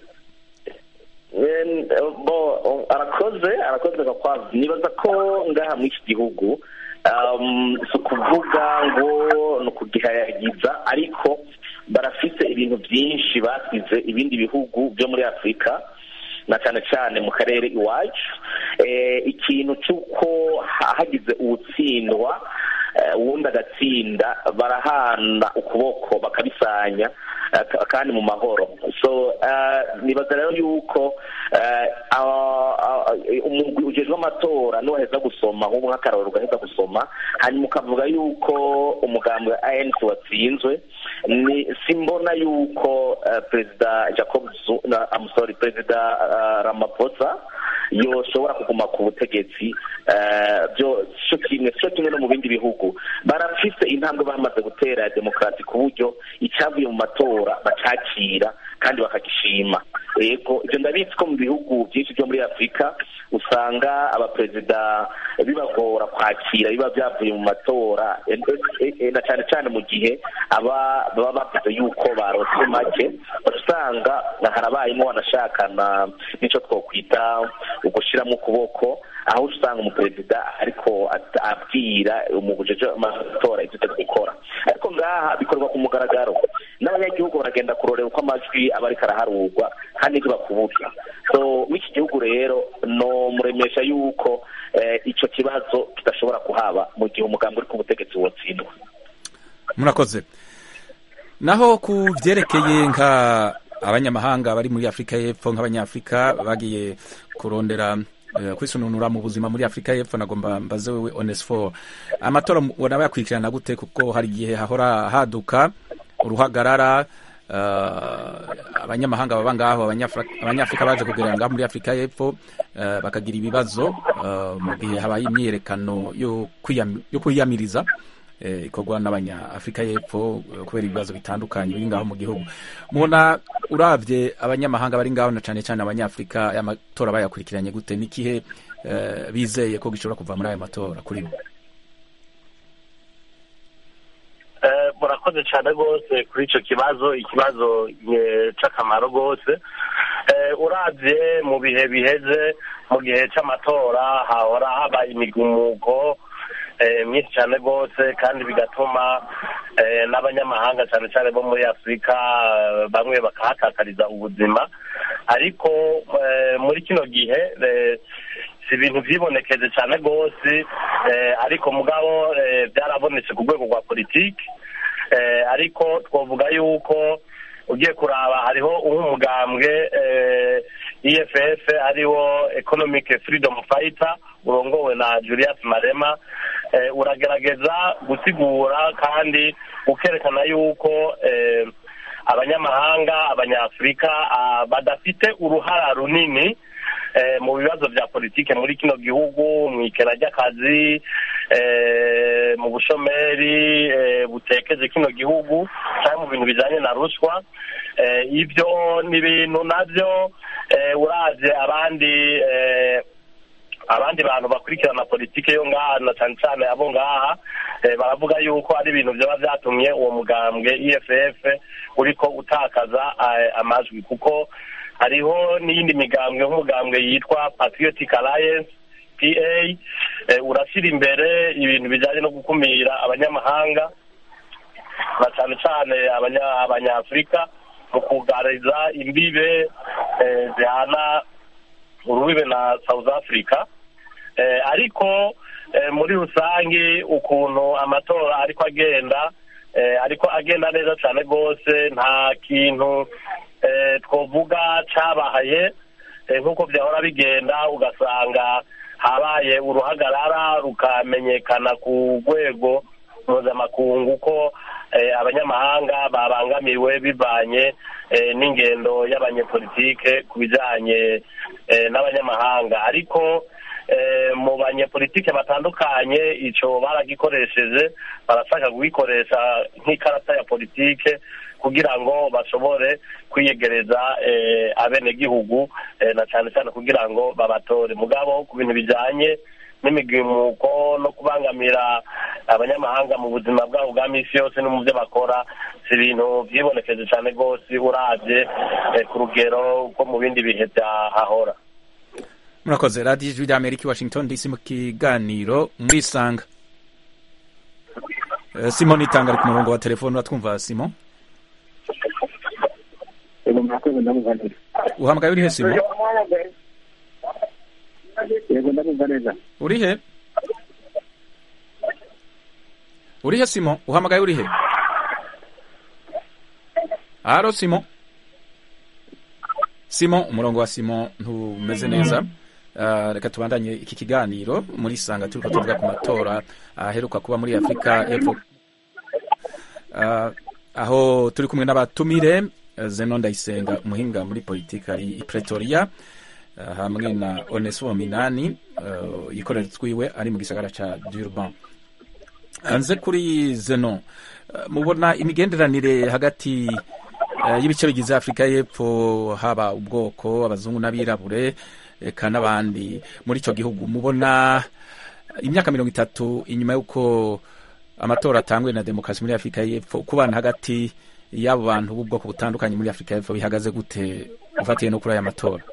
arakoze arakoze gakwavu nibaza ko ngaha muri iki gihugu si ukuvuga ngo ni ukugihayagiza ariko barafite ibintu byinshi basize ibindi bihugu byo muri afurika na cyane cyane mu karere iwacu ikintu cy'uko hagize uwutsindwa uwundi agatsinda barahana ukuboko bakabisanya kandi mu mahoro so nibaza rero yuko umugwi ujejwe amatora niwaheza gusoma nk'ubu nk'akararo ugaheza gusoma hanyuma ukavuga yuko umugambi wa anc watsinzwe simbona yuko perezida jacob sorry perezida ramaphosa yoshobora kuguma ku butegetsi cyo kimwe cyo kimwe no mu bindi bihugu barafise intambwe bamaze gutera ya demokarasi ku buryo icyavuye mu matora bacakira kandi bakagishima yego ibyo ndabizi ko mu bihugu byinshi byo muri afurika usanga abaperezida bibagora kwakira biba byavuye mu matora na cyane cyane mu gihe aba baba bavuze yuko barose make usanga harabayemo wanashakana n'icyo twakwita ugushyiramo ukuboko aho usanga umuperezida ariko abwira umubujeje amatora ibyo utari gukora ariko ngaha bikorwa ku mugaragaro n'abanyagihugu baragenda kurorera uko amajwi aba ariko araharurwa kandi ntibakubura so w'iki gihugu rero no muremesha yuko icyo kibazo kidashobora kuhaba mu gihe umugambi uri ku butegetsi wotsindwa murakoze naho ku byerekeye nka abanyamahanga bari muri afurika y'epfo nk'abanyafurika bagiye kurondera kwisununura mu buzima muri afurika y'epfo nagomba mbaze wewe onesifo amatora ubona bayakurikirana gute kuko hari igihe hahora haduka uruhagarara abanyamahanga baba ngaho abanyafurika baje kugerera ngaho muri afurika y'epfo bakagira ibibazo mu gihe habaye imyiyerekano yo kwiyamiriza ikorwa n'abanyafurika y'epfo kubera ibibazo bitandukanye biri ngaho mu gihugu mubona urabye abanyamahanga bari ngaho na cyane cyane abanyafurika aya matora bayakurikiranye gute n'ikihe bizeye ko gishobora kuva muri aya matora kuri bo murakoze cyane rwose kuri icyo kibazo ikibazo cy'akamaro rwose urabye mu bihe biheze mu gihe cy'amatora hahora habaye imigumuko myinshi cyane rwose kandi bigatuma n'abanyamahanga cyane cyane bo muri afurika bamwe bakahatakariza ubuzima ariko muri kino gihe si ibintu byibonekeje cyane rwose ariko mugabo byarabonetse ku rwego rwa politiki ariko twavuga yuko ugiye kuraba hariho nk'umugambwe eff ariwo economic freedom fighter urongowe na julius marema uragerageza gusigura kandi ukerekana yuko abanyamahanga abanyafurika badafite uruhara runini mu bibazo bya politiki muri kino gihugu mu ikena ry'akazi mu bushomeri butekeje kino gihugu cyangwa mu bintu bijyanye na ruswa ibyo ni ibintu nabyo uraje abandi abandi bantu bakurikirana politiki yo ngaha na cyane cyane abo ngaha baravuga yuko ari ibintu byaba byatumye uwo mugambwe eff uriko utakaza amajwi kuko hariho n'iyindi migambwe nk'umugambwe yitwa patriotic alliance pa eh, urashyira imbere ibintu bijyanye no gukumira abanyamahanga na cyane cyane abanya- abanyafurika mu kugariza imbibe eh, zihana urubibe na south africa eh, ariko eh, muri rusange ukuntu amatora ariko agenda eh, ariko agenda neza cyane rwose nta kintu eh, twovuga cyabaye eh, nk'uko byahora bigenda ugasanga habaye uruhagarara rukamenyekana ku rwego mpuzamakungu ko eh, abanyamahanga babangamiwe bivanye eh, n'ingendo y'abanyepolitike ku bijyanye eh, n'abanyamahanga ariko eh, mu banyepolitike batandukanye icyo baragikoresheje barashaka kugikoresha nk'ikarata ya politike kugira ngo bashobore kwiyegereza eh, abenegihugu eh, na cyane cyane kugira ngo babatore mugabo ku bintu bijyanye n'imigimuko no kubangamira abanyamahanga mu buzima bwabo bwa minsi yose no mu byo bakora si ibintu byibonekeje cyane rwose urabye eh, ku rugero rwo mu bindi bihe byahahora murakoze radiyo ijwi rya amerika i washington dc mu kiganiro murisanga Eh, simon itanga ari ku murongo wa telefone uratwumva simon yego murakoze ndamumva neza uhamagaye urihe simon yego ndamumva neza urihe urihe simon uhamagaye urihe haro simon simon umurongo wa simon ntumeze neza Ah, reka tubandanye iki kiganiro muri sanga turiko tuvuga ku matora aheruka kuba muri afurika y'epfo Ah, aho turi kumwe n'abatumire eh, zeno ndayisenga umuhinga muri politiki ari i pretoria ah, hamwe na onesimo minani uh, yikorera twiwe ari mu gisagara ca durban hanze kuri zeno eh, mubona imigenderanire hagati eh, y'ibice bigize afurika y'epfo haba ubwoko abazungu n'abirabure eka n'abandi muri icyo gihugu mubona imyaka mirongo itatu inyuma y'uko amatora atangwe na demokarasi muri afurika y'epfo kubana hagati y'abo bantu b'ubwoko butandukanye muri afurika y'epfo bihagaze gute ufatiye no kuri aya matora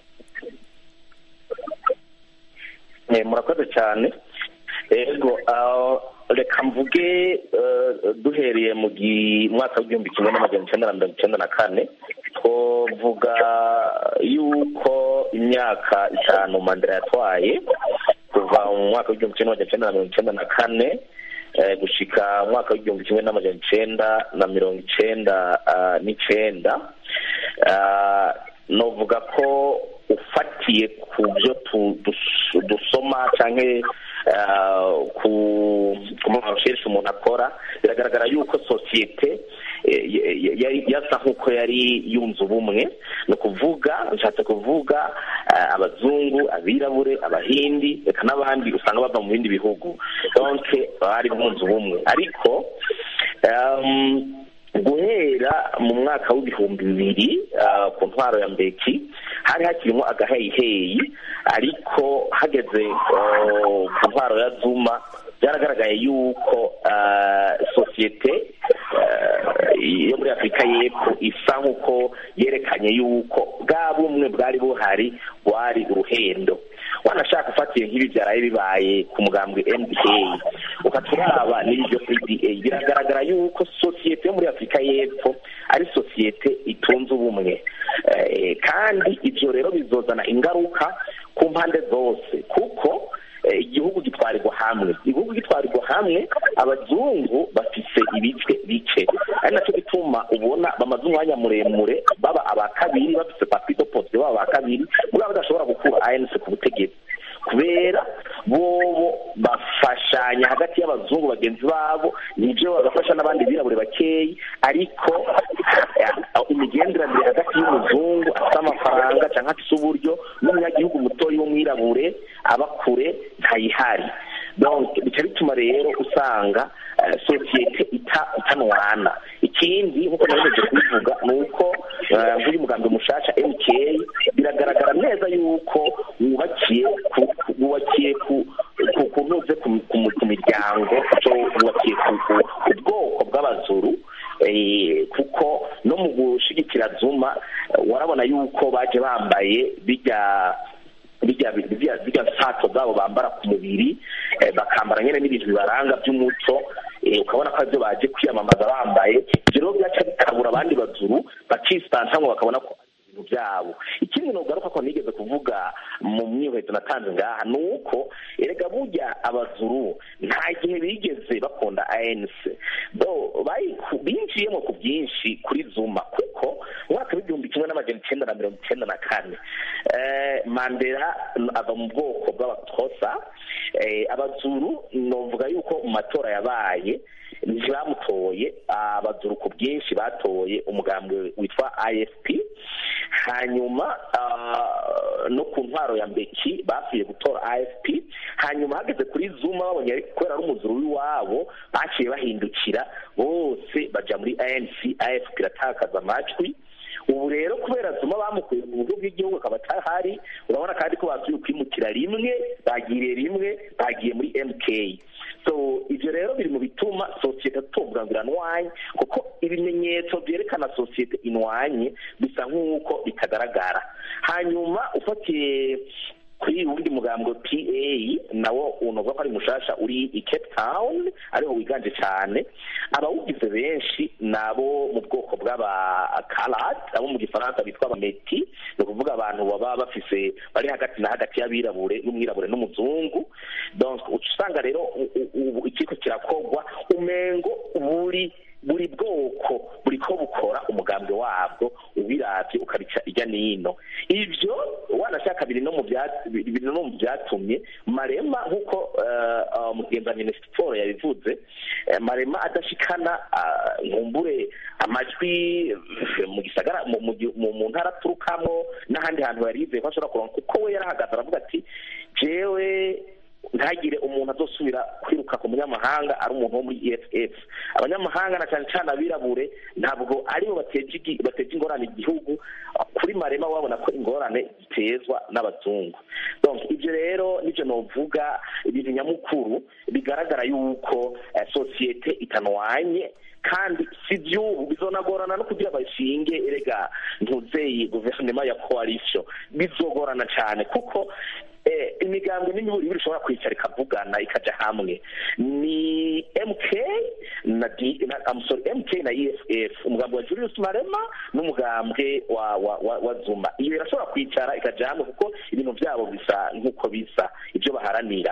Eh, murakoze cyane ego ah, reka mvuge eh, duhereye mu gi- mwaka w'igihumbi kimwe n'amajana icyenda na mirongo icyenda na kane twovuga yuko imyaka itanu mandela yatwaye kuva mu mwaka w'igihumbi kimwe n'amajana icyenda na mirongo icyenda na kane eh, gushika mu mwaka w'igihumbi kimwe n'amajana icyenda na mirongo icyenda ah, n'icenda Ah, novuga ko ufatiye ku byo tu- dus- dusoma canke ah, ku ku marecherche umuntu akora biragaragara yuko sosiyete eh, y- y- yari yasa nk'uko yari yunze ubumwe ni ukuvuga nshatse kuvuga ah, abazungu abirabure abahindi reka n'abandi usanga bava mu bindi bihugu donc bari bunze ubumwe ariko um, guhera mu mwaka w'ibihumbi bibiri ah, ku ntwaro ya mbeki hari hakirimo agaheyiheyi ariko hageze oh, ku ntwaro ya zuma byaragaragaye yuko ah, sosiyete ah, yo muri afurika y'epfo isa nk'uko yerekanye yuko bwa bumwe bwari buhari bwari uruhendo wanashaka ufatiye nk'ibi byaraye bibaye ku mugambwe nda ukaturaba n'ibyo pda biragaragara yuko sosiyete yo muri afurika y'epfo ari sosiyete itunze ubumwe Eh, kandi ibyo rero bizozana ingaruka ku mpande zose kuko eh, igihugu gitwarirwa hamwe igihugu gitwarirwa hamwe abazungu bafise ibice bice ari nacyo gituma ubona bamaze umwanya muremure baba aba kabiri bafise papido poste baba aba kabiri muri abo badashobora gukura anc ku butegetsi kubera bobo bafashanya hagati y'abazungu bagenzi babo nibyo bagafasha n'abandi birabure bakeyi ariko eh, imigenderanire hagati y'umuzungu afite amafaranga cyangwa afite uburyo n'umunyagihugu mutoya w'umwirabure aba kure ntayihari donc bica bituma rero usanga eh, sosiyete ita itanwana ikindi nk'uko nabiheje kubivuga ni uko eh, nk'uyu mugambi mushasha mk biragaragara neza yuko wubakiye ku ku- wubakiye ku ku ku ntuze ku- ku- ku miryango cyo wubakiye ku ku- ku bwoko bw'abazuru eh, kuko no mu gushigikira zuma eh, warabona yuko baje bambaye bijya bijya bijya sato zabo bambara ku mubiri eh, bakambara nyine n'ibintu bibaranga by'umuco eh, ukabona ko aribyo baje kwiyamamaza bambaye ibyo rero byaca bikabura abandi bazuru bakisantamwe bakabona ko ibintu byabo ikindi nogaruka ko nigeze kuvuga mu myiheto natanze ngaha ni uko erega burya abazuru nta gihe bigeze bakunda anc bo bayiku- binjiyemo ku byinshi kuri zuma kuko umwaka w'igihumbi kimwe n'amajana icyenda na mirongo icyenda na kane eh, mandela ava mu bwoko bw'abatosa eh, abazuru novuga yuko mu matora yabaye ntibamutoye abazuru ku bwinshi batoye umugambwe witwa ifp hanyuma ah, no ku ntwaro ya mbeki basuye gutora afp hanyuma hageze kuri zuma babonye ari- kubera ari umuzuru w'iwabo baciye bahindukira bose baja muri anc afp iratakaza amajwi ubu rero kubera zuma bamukuye mu buryo bw'igihugu akaba atahari urabona kandi ko basuye kwimukira rimwe bagiriye rimwe bagiye muri mk so ibyo rero biri mu bituma sosiyete tuvuga ngo iranwanye kuko ibimenyetso byerekana sosiyete inwanye bisa nk'uko bitagaragara hanyuma ufatiye kuri wundi mugambwe pa nawo unovuga ko ari mushasha uri i cape town ariho wiganje cyane abawugize benshi nabo mu bwoko bw'abakarat abo mu gifaransa bitwa abameti ni ukuvuga abantu baba bafise bari hagati na hagati y'abirabure n'umwirabure n'umuzungu donc uca usanga rero u- u- ubu ikiko kirakogwa umengo buri buri bwoko buri ko bukora umugambi wabwo ubiravye ukabica ijya n'ino ivyo wanashaka biri no mu bya- biri no mu byatumye marema nk'uko eh, eh, mugenza minisitiri paul yabivuze eh, marema adashikana ah, nkumbure amajwi eh, mu gisagara mu- mu gi- mu mu ntara aturukamo n'ahandi hantu yari yizeye ko ashobora kuronka kuko we yarahagaze aravuga ati jewe ntagire umuntu azosubira kwiruka ku munyamahanga ari umuntu wo muri eff abanyamahanga na cyane cyane abirabure ntabwo aribo bateje igi- bateje ingorane igihugu kuri marema wabona ko ingorane zitezwa n'abazungu donc ibyo rero nibyo novuga ibintu nyamukuru bigaragara yuko eh, sosiyete itanwanye kandi si by'ubu bizonagorana no kugira bashinge erega ntuzeye guverinoma ya coalition bizogorana cyane kuko eh, imigambwe n'imiburi ishobora kwicara ikavugana ikaja hamwe ni mk na, D, na I'm sorry, mk na eff umugambwe wa julius marema n'umugambwe wa, wa, wa, wa zuma iyo irashobora kwicara ikaja hamwe kuko ibintu byabo bisa nk'uko bisa ibyo baharanira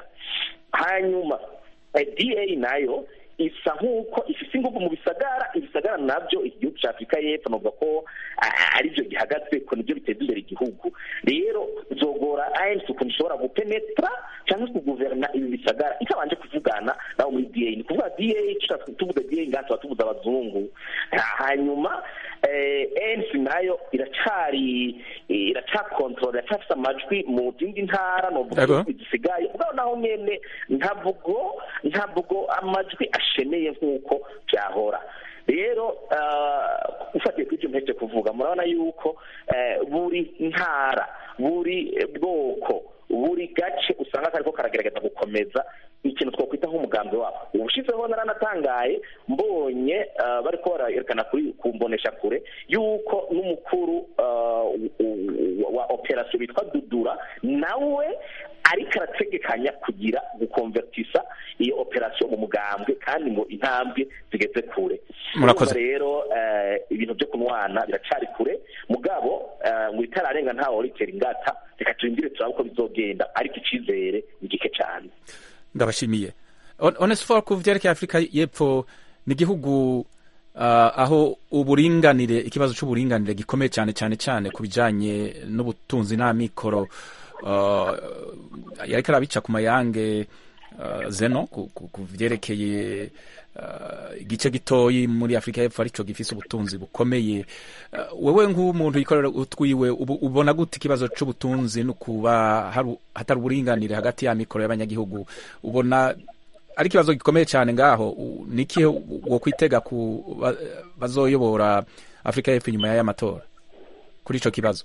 hanyuma eh, da nayo isa nk'uko ifite ingufu mu bisagara ibisagara nabyo igihugu cya afurika y'epfo navuga ko ah, ari byo gihagaze ko nibyo biteza imbere igihugu rero zogora anc ukuntu ishobora gupenetra cyangwa se kuguverna ibi bisagara itabanje kuvugana nabo muri da ni kuvuga da tushaka tuvuga da ngaha tuba tuvuze abazungu Ah, hanyuma eh, anc nayo iracari iracyakontorora iracyafite amajwi mu zindi ntara novuga Yego. ibihugu zisigaye ubwo naho nyene ntabwo ntabwo amajwi asheneye nk'uko byahora rero ah, ufatiye kuri ibyo mpeje kuvuga murabona yuko eh, buri ntara buri bwoko buri gace usanga kariko karagerageza gukomeza ikintu twakwita nk'umugambi wabo ubushizeho naranatangaye mbonye ah, bariko barerekana kuri ku mbonesha kure yuko n'umukuru ah, wa- wa operasiyo witwa dudura nawe ariko arategekanya kugira gukonvertisa iyo operasiyo mu mugambwe kandi ngo intambwe zigeze kure Murakoze. Urumva rero eh, ibintu byo kunwana biracari kure mugabo eh, ngo itararenga ntawe urikera ingata reka turindire turabe uko bizogenda ariko icizere ni gike cyane ndabashimiye On- onesfor ku vyerekeye afurika y'epfo ni igihugu ah, aho uburinganire ikibazo c'uburinganire gikomeye cyane cyane cyane ku bijanye n'ubutunzi n'amikoro ah, yariko arabica ku mayange ah, zeno ku, ku, ku vyerekeye ah, igice gitoyi muri afurika y'epfo arico gifise ubutunzi bukomeye Ah, wewe nk'umuntu yikorera utwiwe ubu- ubona gute ikibazo c'ubutunzi no kuba haru- hatari uburinganire hagati y'amikoro y'abanyagihugu ubona ari ikibazo gikomeye cyane ngaho u- ni ikihe wo kwitega ku ba- bazoyobora afurika y'epfo inyuma y'aya matora kuri ico kibazo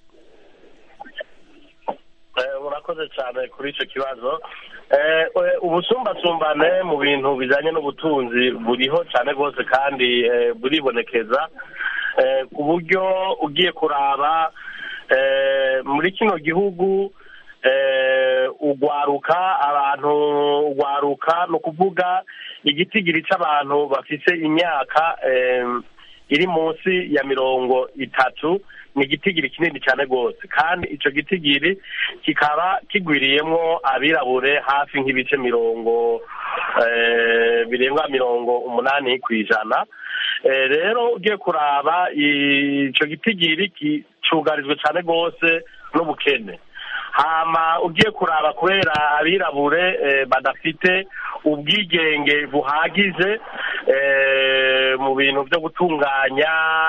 Eh, urakoze cyane kuri icyo kibazo Eh, eh, ubusumbasumbane mu bintu bijyanye n'ubutunzi buriho cyane rwose kandi eh, buribonekeza Eh, ku buryo ugiye kuraba eh, muri kino gihugu eh, ugwaruka abantu ugwaruka ni ukuvuga igitigiri c'abantu bafise imyaka eh, iri munsi ya mirongo itatu ni igitigiri kinini cyane rwose kandi ico gitigiri kikaba kigwiriyemwo abirabure hafi nk'ibice mirongo eh, birenga mirongo umunani ku ijana Eh, rero ugiye kuraba ico gitigiri ki- cugarijwe cyane rwose n'ubukene hama ugiye kuraba kubera abirabure eh, badafite ubwigenge buhagije eh, mu bintu byo gutunganya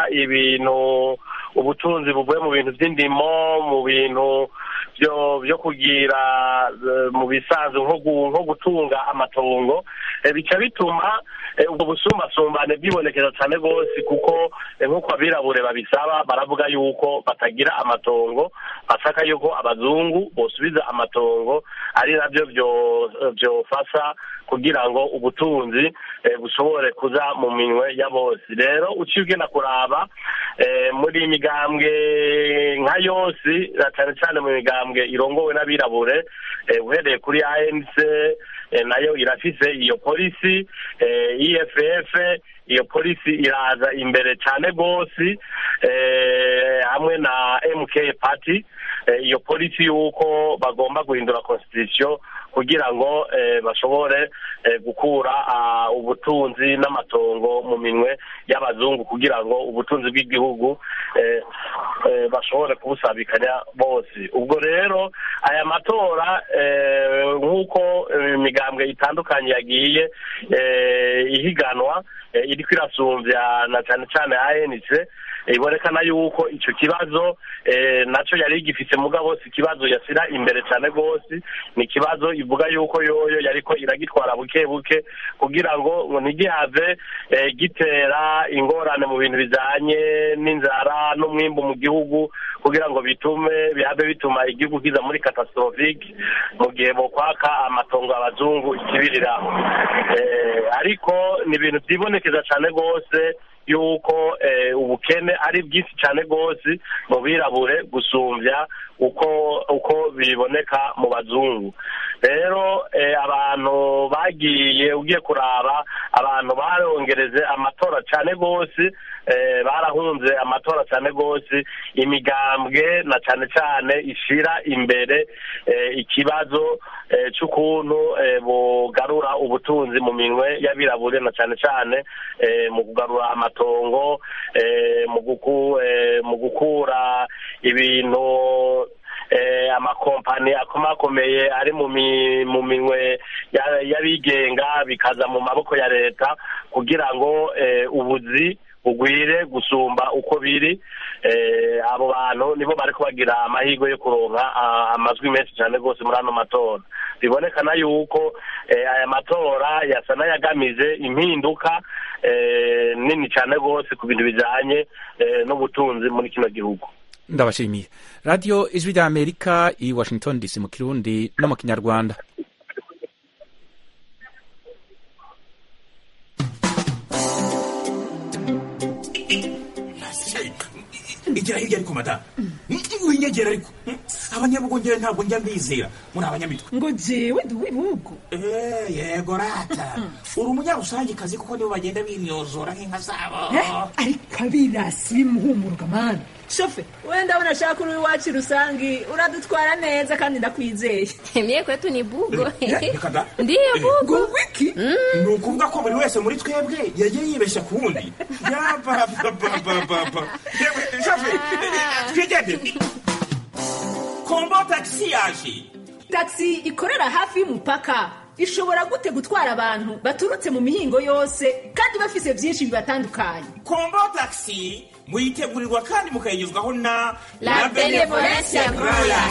ibintu ubutunzi buvuye mu bintu by'indimo mu bintu byo byo kugira eh, mu bisanzwe nko gu- nko gutunga amatongo eh, bica bituma eh, ubwo busumbasumbane bwibonekeza cyane rwose kuko eh, nk'uko abirabure babisaba baravuga yuko batagira amatongo bashaka yuko abazungu bosubiza amatongo ari nabyo byo- byofasha kugira ngo ubutunzi eh, bushobore kuza mu minwe ya bose rero uciye ugenda kuraba eh, muri iyi migambwe nka yose na cyane cyane mu migambwe irongowe n'abirabure eh, uhereye kuri anc eh, nayo irafise iyo polisi eh, eff iyo polisi iraza imbere cyane rwose eh, hamwe na mk party eh, iyo polisi y'uko bagomba guhindura constitution kugira ngo eh, bashobore eh, gukura ah, ubutunzi n'amatongo mu minwe y'abazungu kugira ngo ubutunzi bw'igihugu eh, eh, bashobore kubusabikanya bose ubwo rero aya matora eh, nk'uko eh, imigambwe itandukanye yagiye eh, ihiganwa eh, iriko irasumbya na cyane cyane anc ibonekana yuko icyo kibazo eh, nacyo yari gifite mugabo si ikibazo yasira imbere cyane rwose ni ikibazo ivuga yuko yoyo yariko iragitwara buke buke kugira ngo ngo ntigihave eh, gitera ingorane mu bintu bijanye n'inzara n'umwimbu mu gihugu kugira ngo bitume bihabe bituma igihugu kiza muri catastrophique mu gihe bokwaka amatongo abazungu ikibiriraho eh, ariko ni ibintu byibonekeza cyane rwose yuko eh, ubukene ari bwinshi cyane rwose mu birabure gusumbya uko uko biboneka mu bazungu rero eh, abantu bagiye ugiye kuraba abantu barongereze amatora cyane rwose eh, barahunze amatora cyane rwose imigambwe na cyane cyane ishira imbere eh, ikibazo eh, cy'ukuntu eh, bugarura ubutunzi mu minwe y'abirabure na cyane cyane eh, mu kugarura amatongo eh, mu guku eh, mu gukura ibintu eh, amakompani akomakomeye ari mu mi- mu minwe ya- y'abigenga bikaza mu maboko ya leta kugira ngo eh, ubuzi bugwire gusumba uko biri eh, abo bantu nibo bariko bagira amahirwe yo kuronka ah, amajwi menshi cyane rwose muri ano matora bibonekana yuko eh, aya matora yasa n'ayagamije impinduka eh, nini cyane rwose ku bintu bijanye eh, n'ubutunzi muri kino gihugu ndabashimiye radiyo ijwi rya amerika i washington dc mu kirundi no mu kinyarwanda igira hirya ariko mata winyegera ariko abanyabugongera ntabwo njya mbizera muri abanyamitwe ngo jewe ndi uw'ibihugu Eh, yego rata uri umunyarusangikazi kuko nibo bagenda binyozora nk'inka zabo Eh, ariko abirasi bimuhumuruka mani shofe wenda ndabona ashaka uri iwacu rusangi uradutwara neza kandi ndakwizeye Mie kwetu ni bugo. Eh, reka da. Ndiyo bugo. ngo wiki ni ukuvuga ko buri wese muri twebwe yagiye yibeshya ku wundi yabababababa yewe shafe twigendere kombo tagisi yaje taxi ikorera hafi y'umupaka ishobora gute gutwara abantu baturutse mu mihingo yose kandi bafise byinshi bibatandukanye kombo tagisi muyitegurirwa kandi mukayigezwaho na La Benevolencia Royal.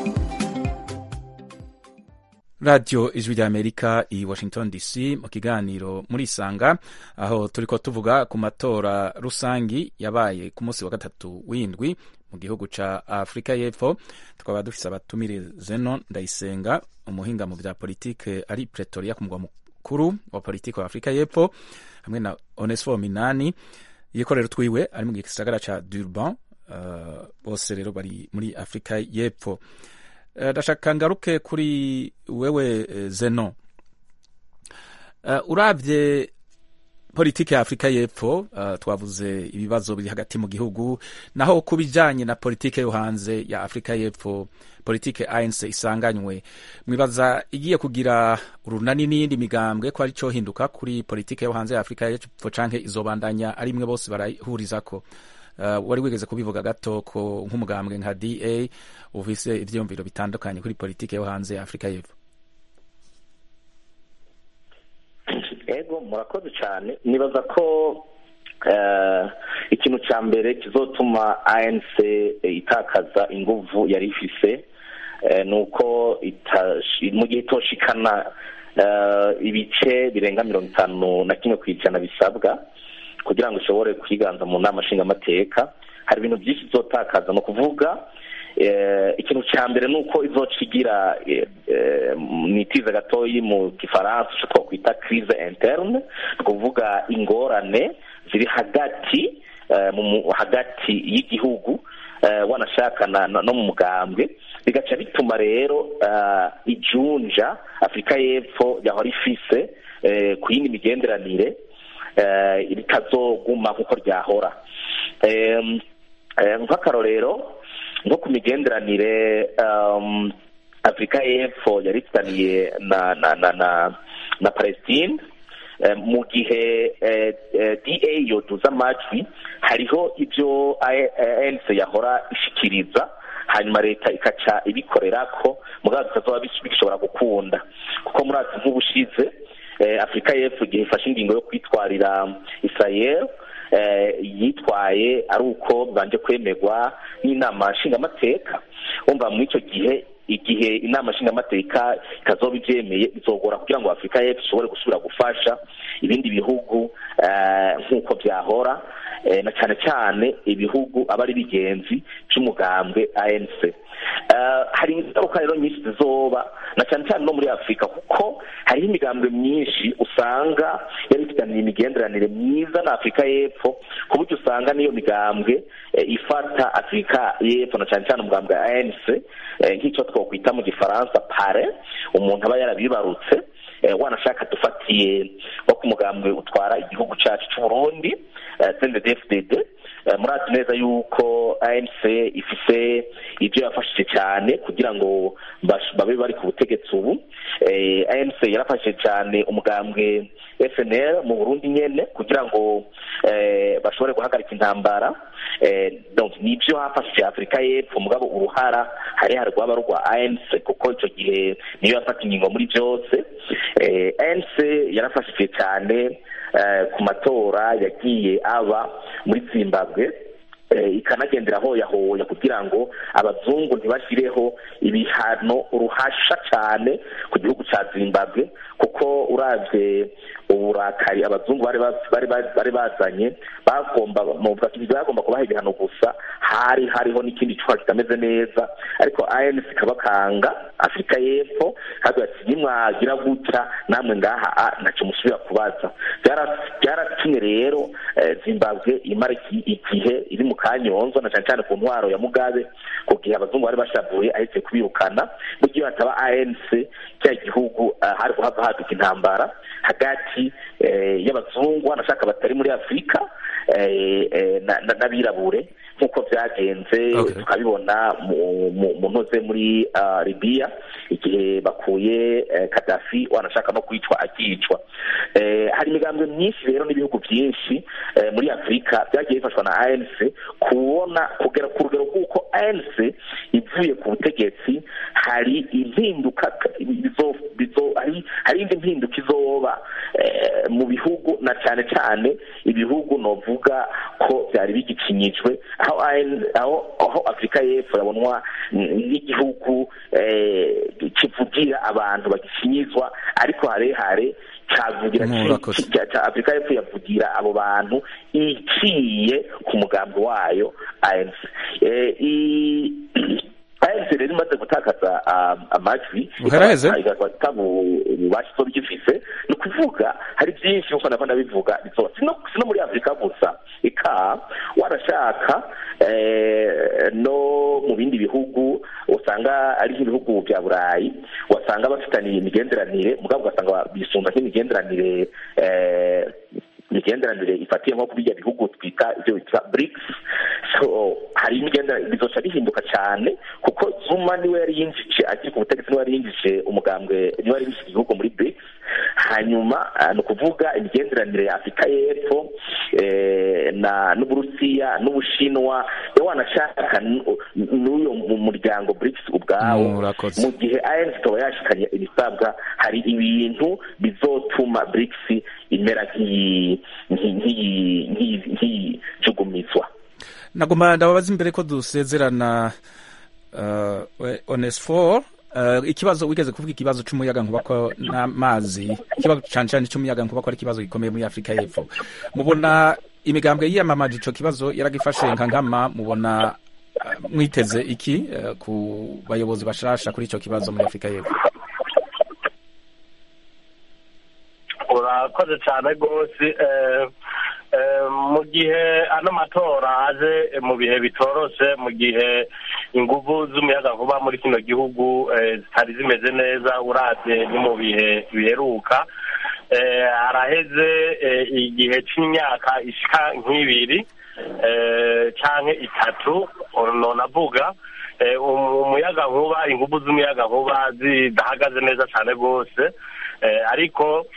radiyo ijwi rya amerika i washington dc mu kiganiro muri isanga aho turiko tuvuga ku matora rusangi yabaye ku munsi wa gatatu w'indwi mu gihugu ca afurika y'epfo tukaba dufise abatumire zeno ndayisenga umuhinga mu vya politike ari pretoria ku mugwa mukuru wa politike wa afurika y'epfo hamwe na onesfo minani yikorera utwiwe ari mu gisagara ca durban uh, bose rero bari muri afurika y'epfo Eh, ndashaka ngaruke kuri wewe eh, zeno Eh, uravye politike ya afurika y'epfo eh, twavuze ibibazo biri hagati mu gihugu naho ku bijanye na politike yo hanze ya afurika y'epfo politike anc isanganywe mwibaza igiye kugira urunani n'iyindi migambwe ko ari cyo hinduka kuri politike yo hanze ya afurika y'epfo canke izobandanya ari imwe bose barahurizako Uh, wari wigeze kubivuga gato ko nk'umugambwe nka da ufise ivyiyumviro bitandukanye kuri politike yo hanze ya afurika y'epfo ego murakoze cyane nibaza ko eh, ikintu cya mbere kizotuma anc itakaza inguvu yari ifise eh, ni uko itashi- mu gihe itoshikana eh, ibice birenga mirongo itanu na kimwe ku ijana bisabwa kugira ngo ishobore kwiganza mu nama nshingamateka hari ibintu byinshi izotakaza ni ukuvuga eh, ikintu cya mbere ni uko izoca igira eh, eh, nitize gatoyi mu gifaransa icyo twakwita crise interne ni ukuvuga ingorane ziri hagati eh, mu mu- hagati y'igihugu eh, wanashaka na- na- no mu mugambwe bigaca bituma rero eh, ijunja afurika y'epfo yahora ifise eh, ku yindi migenderanire eh, ritazoguma nk'uko ryahora Em, eh, nk'akarorero nko ku migenderanire um, afurika y'epfo yari ifitaniye na na na na, na palestine eh, mu gihe eh, eh, da yoduza amajwi hariho ibyo anc yahora ishikiriza hanyuma leta ikaca ibikorerako mugabo bitazoba bis- bigishobora gukunda kuko murazi nk'ubushize eh, afurika y'epfo igihe ifashe ingingo yo kwitwarira israel eh, yitwaye ari uko bibanje kwemerwa n'inama nshingamateka wumva muri icyo gihe igihe inama nshingamateka ikazoba ibyemeye bizogora kugira ngo afurika y'epfo ishobore gusubira gufasha ibindi bihugu eh, nk'uko byahora eh, na cyane cyane ibihugu aba ari bigenzi by'umugambwe anc Eh, hari ingaruka rero nyinshi zizoba na cyane cyane no muri afurika kuko hariho imigambwe myinshi usanga yari ifitaniye imigenderanire myiza na afurika y'epfo ku buryo usanga n'iyo migambwe eh, ifata afurika y'epfo na cyane cyane umugambwe wa anc eh, nk'icyo twakwita mu gifaransa pare umuntu aba yarabibarutse eh, wanashaka dufatiye nko ku mugambwe utwara igihugu cyacu cy'uburundi cndfdd Eh, murazi neza yuko anc ifise ibyo yafashije cyane kugira ngo bash- babe bari ku butegetsi ubu Eh, anc yarafashije cyane umugambwe fnl mu burundi nyene kugira ngo eh, bashobore guhagarika intambara Eh, donc nibyo hafashije afurika y'epfo mugabo uruhara hari hari rwaba rwa anc kuko icyo gihe niyo yafata ingingo muri byose Eh, anc yarafashije cyane eh, ku matora yagiye aba muri zimbabwe eh, ikanagendera hoyahoya kugira ngo abazungu ntibashyireho ibihano ruhasha cyane ku gihugu cya zimbabwe kuko uravye uburakari abazungu bari ba- bari ba- bari bazanye bagomba muvuga ati bagomba kubaha ibihano gusa hari hariho n'ikindi cyuha kitameze neza ariko anc ikabakanga afurika y'epfo kandi ati nimwagira gutya namwe ngaha ah, ntacyo musubira kubaza Byara- byaratumye rero eh, zimbabwe imara iki- igihe iri mu kanyonzo na cyane cyane ku ntwaro ya mugabe ku gihe abazungu bari bashavuye ahetse kubirukana mu gihe hataba anc cya gihugu ah, hari kuhava haduka intambara hagati eh, y'abazungu wanashaka batari muri afurika eh, eh, na- na- n'abirabure nk'uko byagenze Okay. tukabibona mu- mu mu ntuze muri ah, libiya igihe bakuye eh, kadafi wanashaka no kwicwa akicwa Eh, hari imigambwe myinshi rero n'ibihugu byinshi eh, muri afurika byagiye bifashwa na anc kubona kugera ku rugero rw'uko anc ivuye ku butegetsi hari impinduka bizo- bizo- hari hari indi mpinduka izoba eh, mu bihugu na cyane cyane ibihugu novuga ko byari bigikinyijwe aho AN aho aho afurika y'epfo yabonwa nk'igihugu eh, kivugira abantu bagikinyizwa ariko harehare cyavugira Murakoze. ki- ki- cya afurika y'epfo yavugira abo bantu iciye ku mugambi wayo anc Eh, i- anc rero imaze gutakaza um, amajwi Buheraheze. igafata ububasha izo bigifise ni ukuvuga hari byinshi nkuko nava ndabivuga bizoba si no- si no muri afurika gusa ika warashaka eh, no mu bindi bihugu usanga ari nk'ibihugu bya burayi wasanga bafitaniye imigenderanire mugabo ugasanga bisumba nk'imigenderanire eh, imigenderanire ifatiye nko kuri ibyo bihugu twita ibyo bita BRICS so hari imigenderanire bizoca bihinduka cyane kuko Zuma niwe yari yinjije akiri ku butegetsi niwe yari yinjije umugambwe niwe yari yinjije igihugu muri BRICS hanyuma ah, ni ukuvuga imigenderanire ya afurika y'epfo eh, na n'uburusiya n'ubushinwa iyo wanashaka n- n'uyo mu muryango BRICS ubwawo Murakoze. mu gihe ANC ikaba yashikanye ibisabwa hari ibintu bizotuma BRICS imera nk'iyi- nk'iyi- nk'iyi- nk'iyi- nk'iyijugumizwa nagomba ndababaza imbere ko dusezerana uh, onesfor uh, ikibazo wigeze kuvuga ikibazo c'umuyaga nkuba ko n'amazi ikibazo cane cane c'umuyaga nkuba ko ari ikibazo gikomeye muri afurika y'epfo mubona imigambwe yiyamamaje ico kibazo yaragifashe nka nkama mubona uh, mwiteze iki uh, ku bayobozi bashasha kuri ico kibazo muri afurika y'epfo urakoze cyane rwose eh, eh, mu gihe ano matora aje mu bihe bitoroshe mu gihe inguvu z'umuyagankuba muri kino gihugu eh, zitari zimeze neza uravye ni mu bihe biheruka eh, haraheze eh, igihe c'imyaka ishika nk'ibiri eh, canke itatu nonavuga eh, um- umuyagankuba inguvu z'umuyagankuba zidahagaze neza cane rwose eh, ariko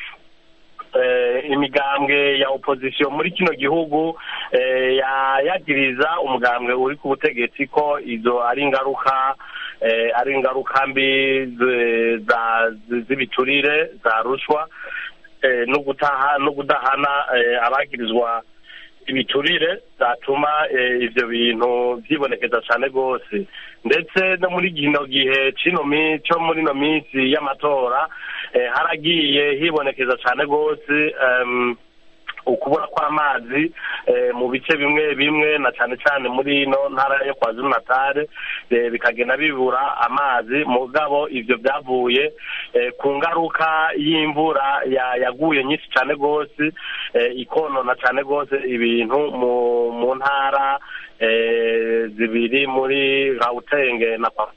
eh, imigambwe ya opposition muri kino gihugu eh, ya- yagiriza umugambwe uri ku butegetsi ko izo ari ingaruka eh, ari ingaruka mbi zi- za- zi- z'ibiturire za rushwa eh, no gutaha no kudahana eh, abagirizwa ibiturire zatuma eh, ivyo bintu vyibonekeza cane rwose ndetse no muri kino gihe cino mi- co muri ino minsi y'amatora eh, haragiye hibonekeza cane rwose em, ukubura kw'amazi eh, mu bice bimwe bimwe na cane cane muri ino ntara yo kwa zulu natale eh, bikagenda bibura amazi mugabo ivyo vyavuye eh, ku ngaruka y'imvura ya- yaguye nyinshi cane rwose eh, ikonona cane rwose ibintu mu mu ntara eh, zibiri muri gautenge na kwa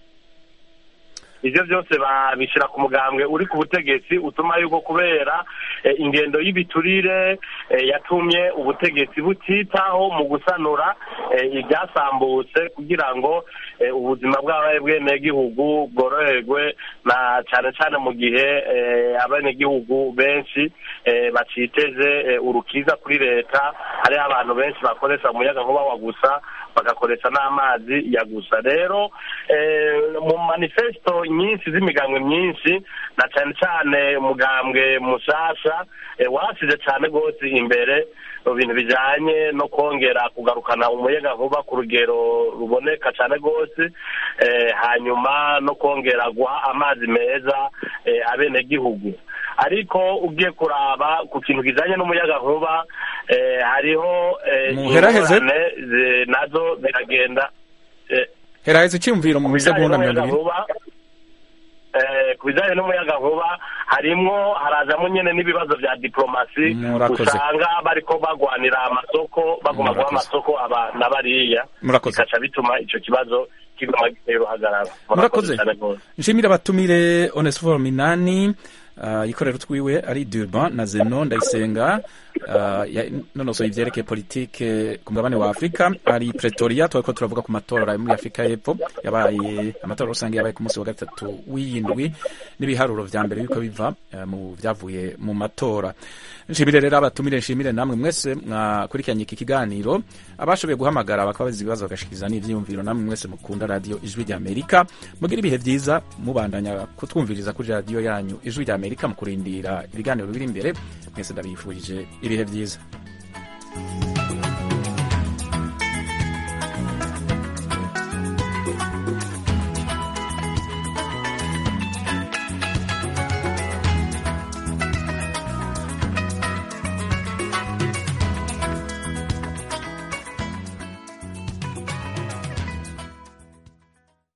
ivyo byose babishira ku mugambwe uri ku butegetsi utuma yuko kubera eh, ingendo y'ibiturire eh, yatumye ubutegetsi butitaho mu gusanura eh, ibyasambutse kugira ngo eh, ubuzima bw'abaye bwenegihugu bworoherwe na cane cane mu gihe eh, abenegihugu benshi eh, baciteze eh, urukiza kuri leta hariho abantu benshi bakoresha umuyaga nkuba wa gusa bagakoresha n'amazi ya gusa rero eh, mu manifesto nyinshi z'imigambwe myinshi na cane cane umugambwe mushasha eh, wasize cane rwose imbere mu bintu bijanye no kongera kugarukana umuyaga nkuba ku rugero ruboneka cane rwose eh, hanyuma no kongera guha amazi meza eh, abenegihugu ariko ugiye kuraba ku kintu kijanye n'umuyaga nkuba eh, hariho eh, Muheraheze. ingorane zi- nazo ziragenda eh, heraheze iciyumviro mu misegonda mirongo ibiri nkuba eh, ku bijanye n'umuyaga nkuba harimwo harazamo nyene n'ibibazo vya diplomasi Murakoze. usanga bariko bagwanira amasoko baguma guha Murakoze. amasoko aba na bariya Murakoze. bikaca bituma ico kibazo kiguma gitera uruhagarara Murakoze. cane rwose. nshimire abatumire onesiforo minani uh, yikorera utwiwe ari durban na zeno ndayisenga uh, nonosoye ivyerekeye politike ku mugabane wa afurika ari pretoria twariko turavuga ku matora yo muri afurika y'epfo yabaye amatora rusange yabaye ku munsi wa gatatu w'iyindwi n'ibiharuro vya mbere biriko biva uh, mu vyavuye mu matora nshimire rero abatumire nshimire namwe mwese mwakurikiranye iki kiganiro abashoboye guhamagara bakaba bazi ibibazo bagashikiriza n'ivyiyumviro namwe mwese mukunda radio ijwi rya amerika mugira ibihe vyiza mubandanya kutwumviriza kuri radio yanyu ijwi rya amerika mu kurindira ibiganiro biri imbere mwese ndabifurije ibihe vyiza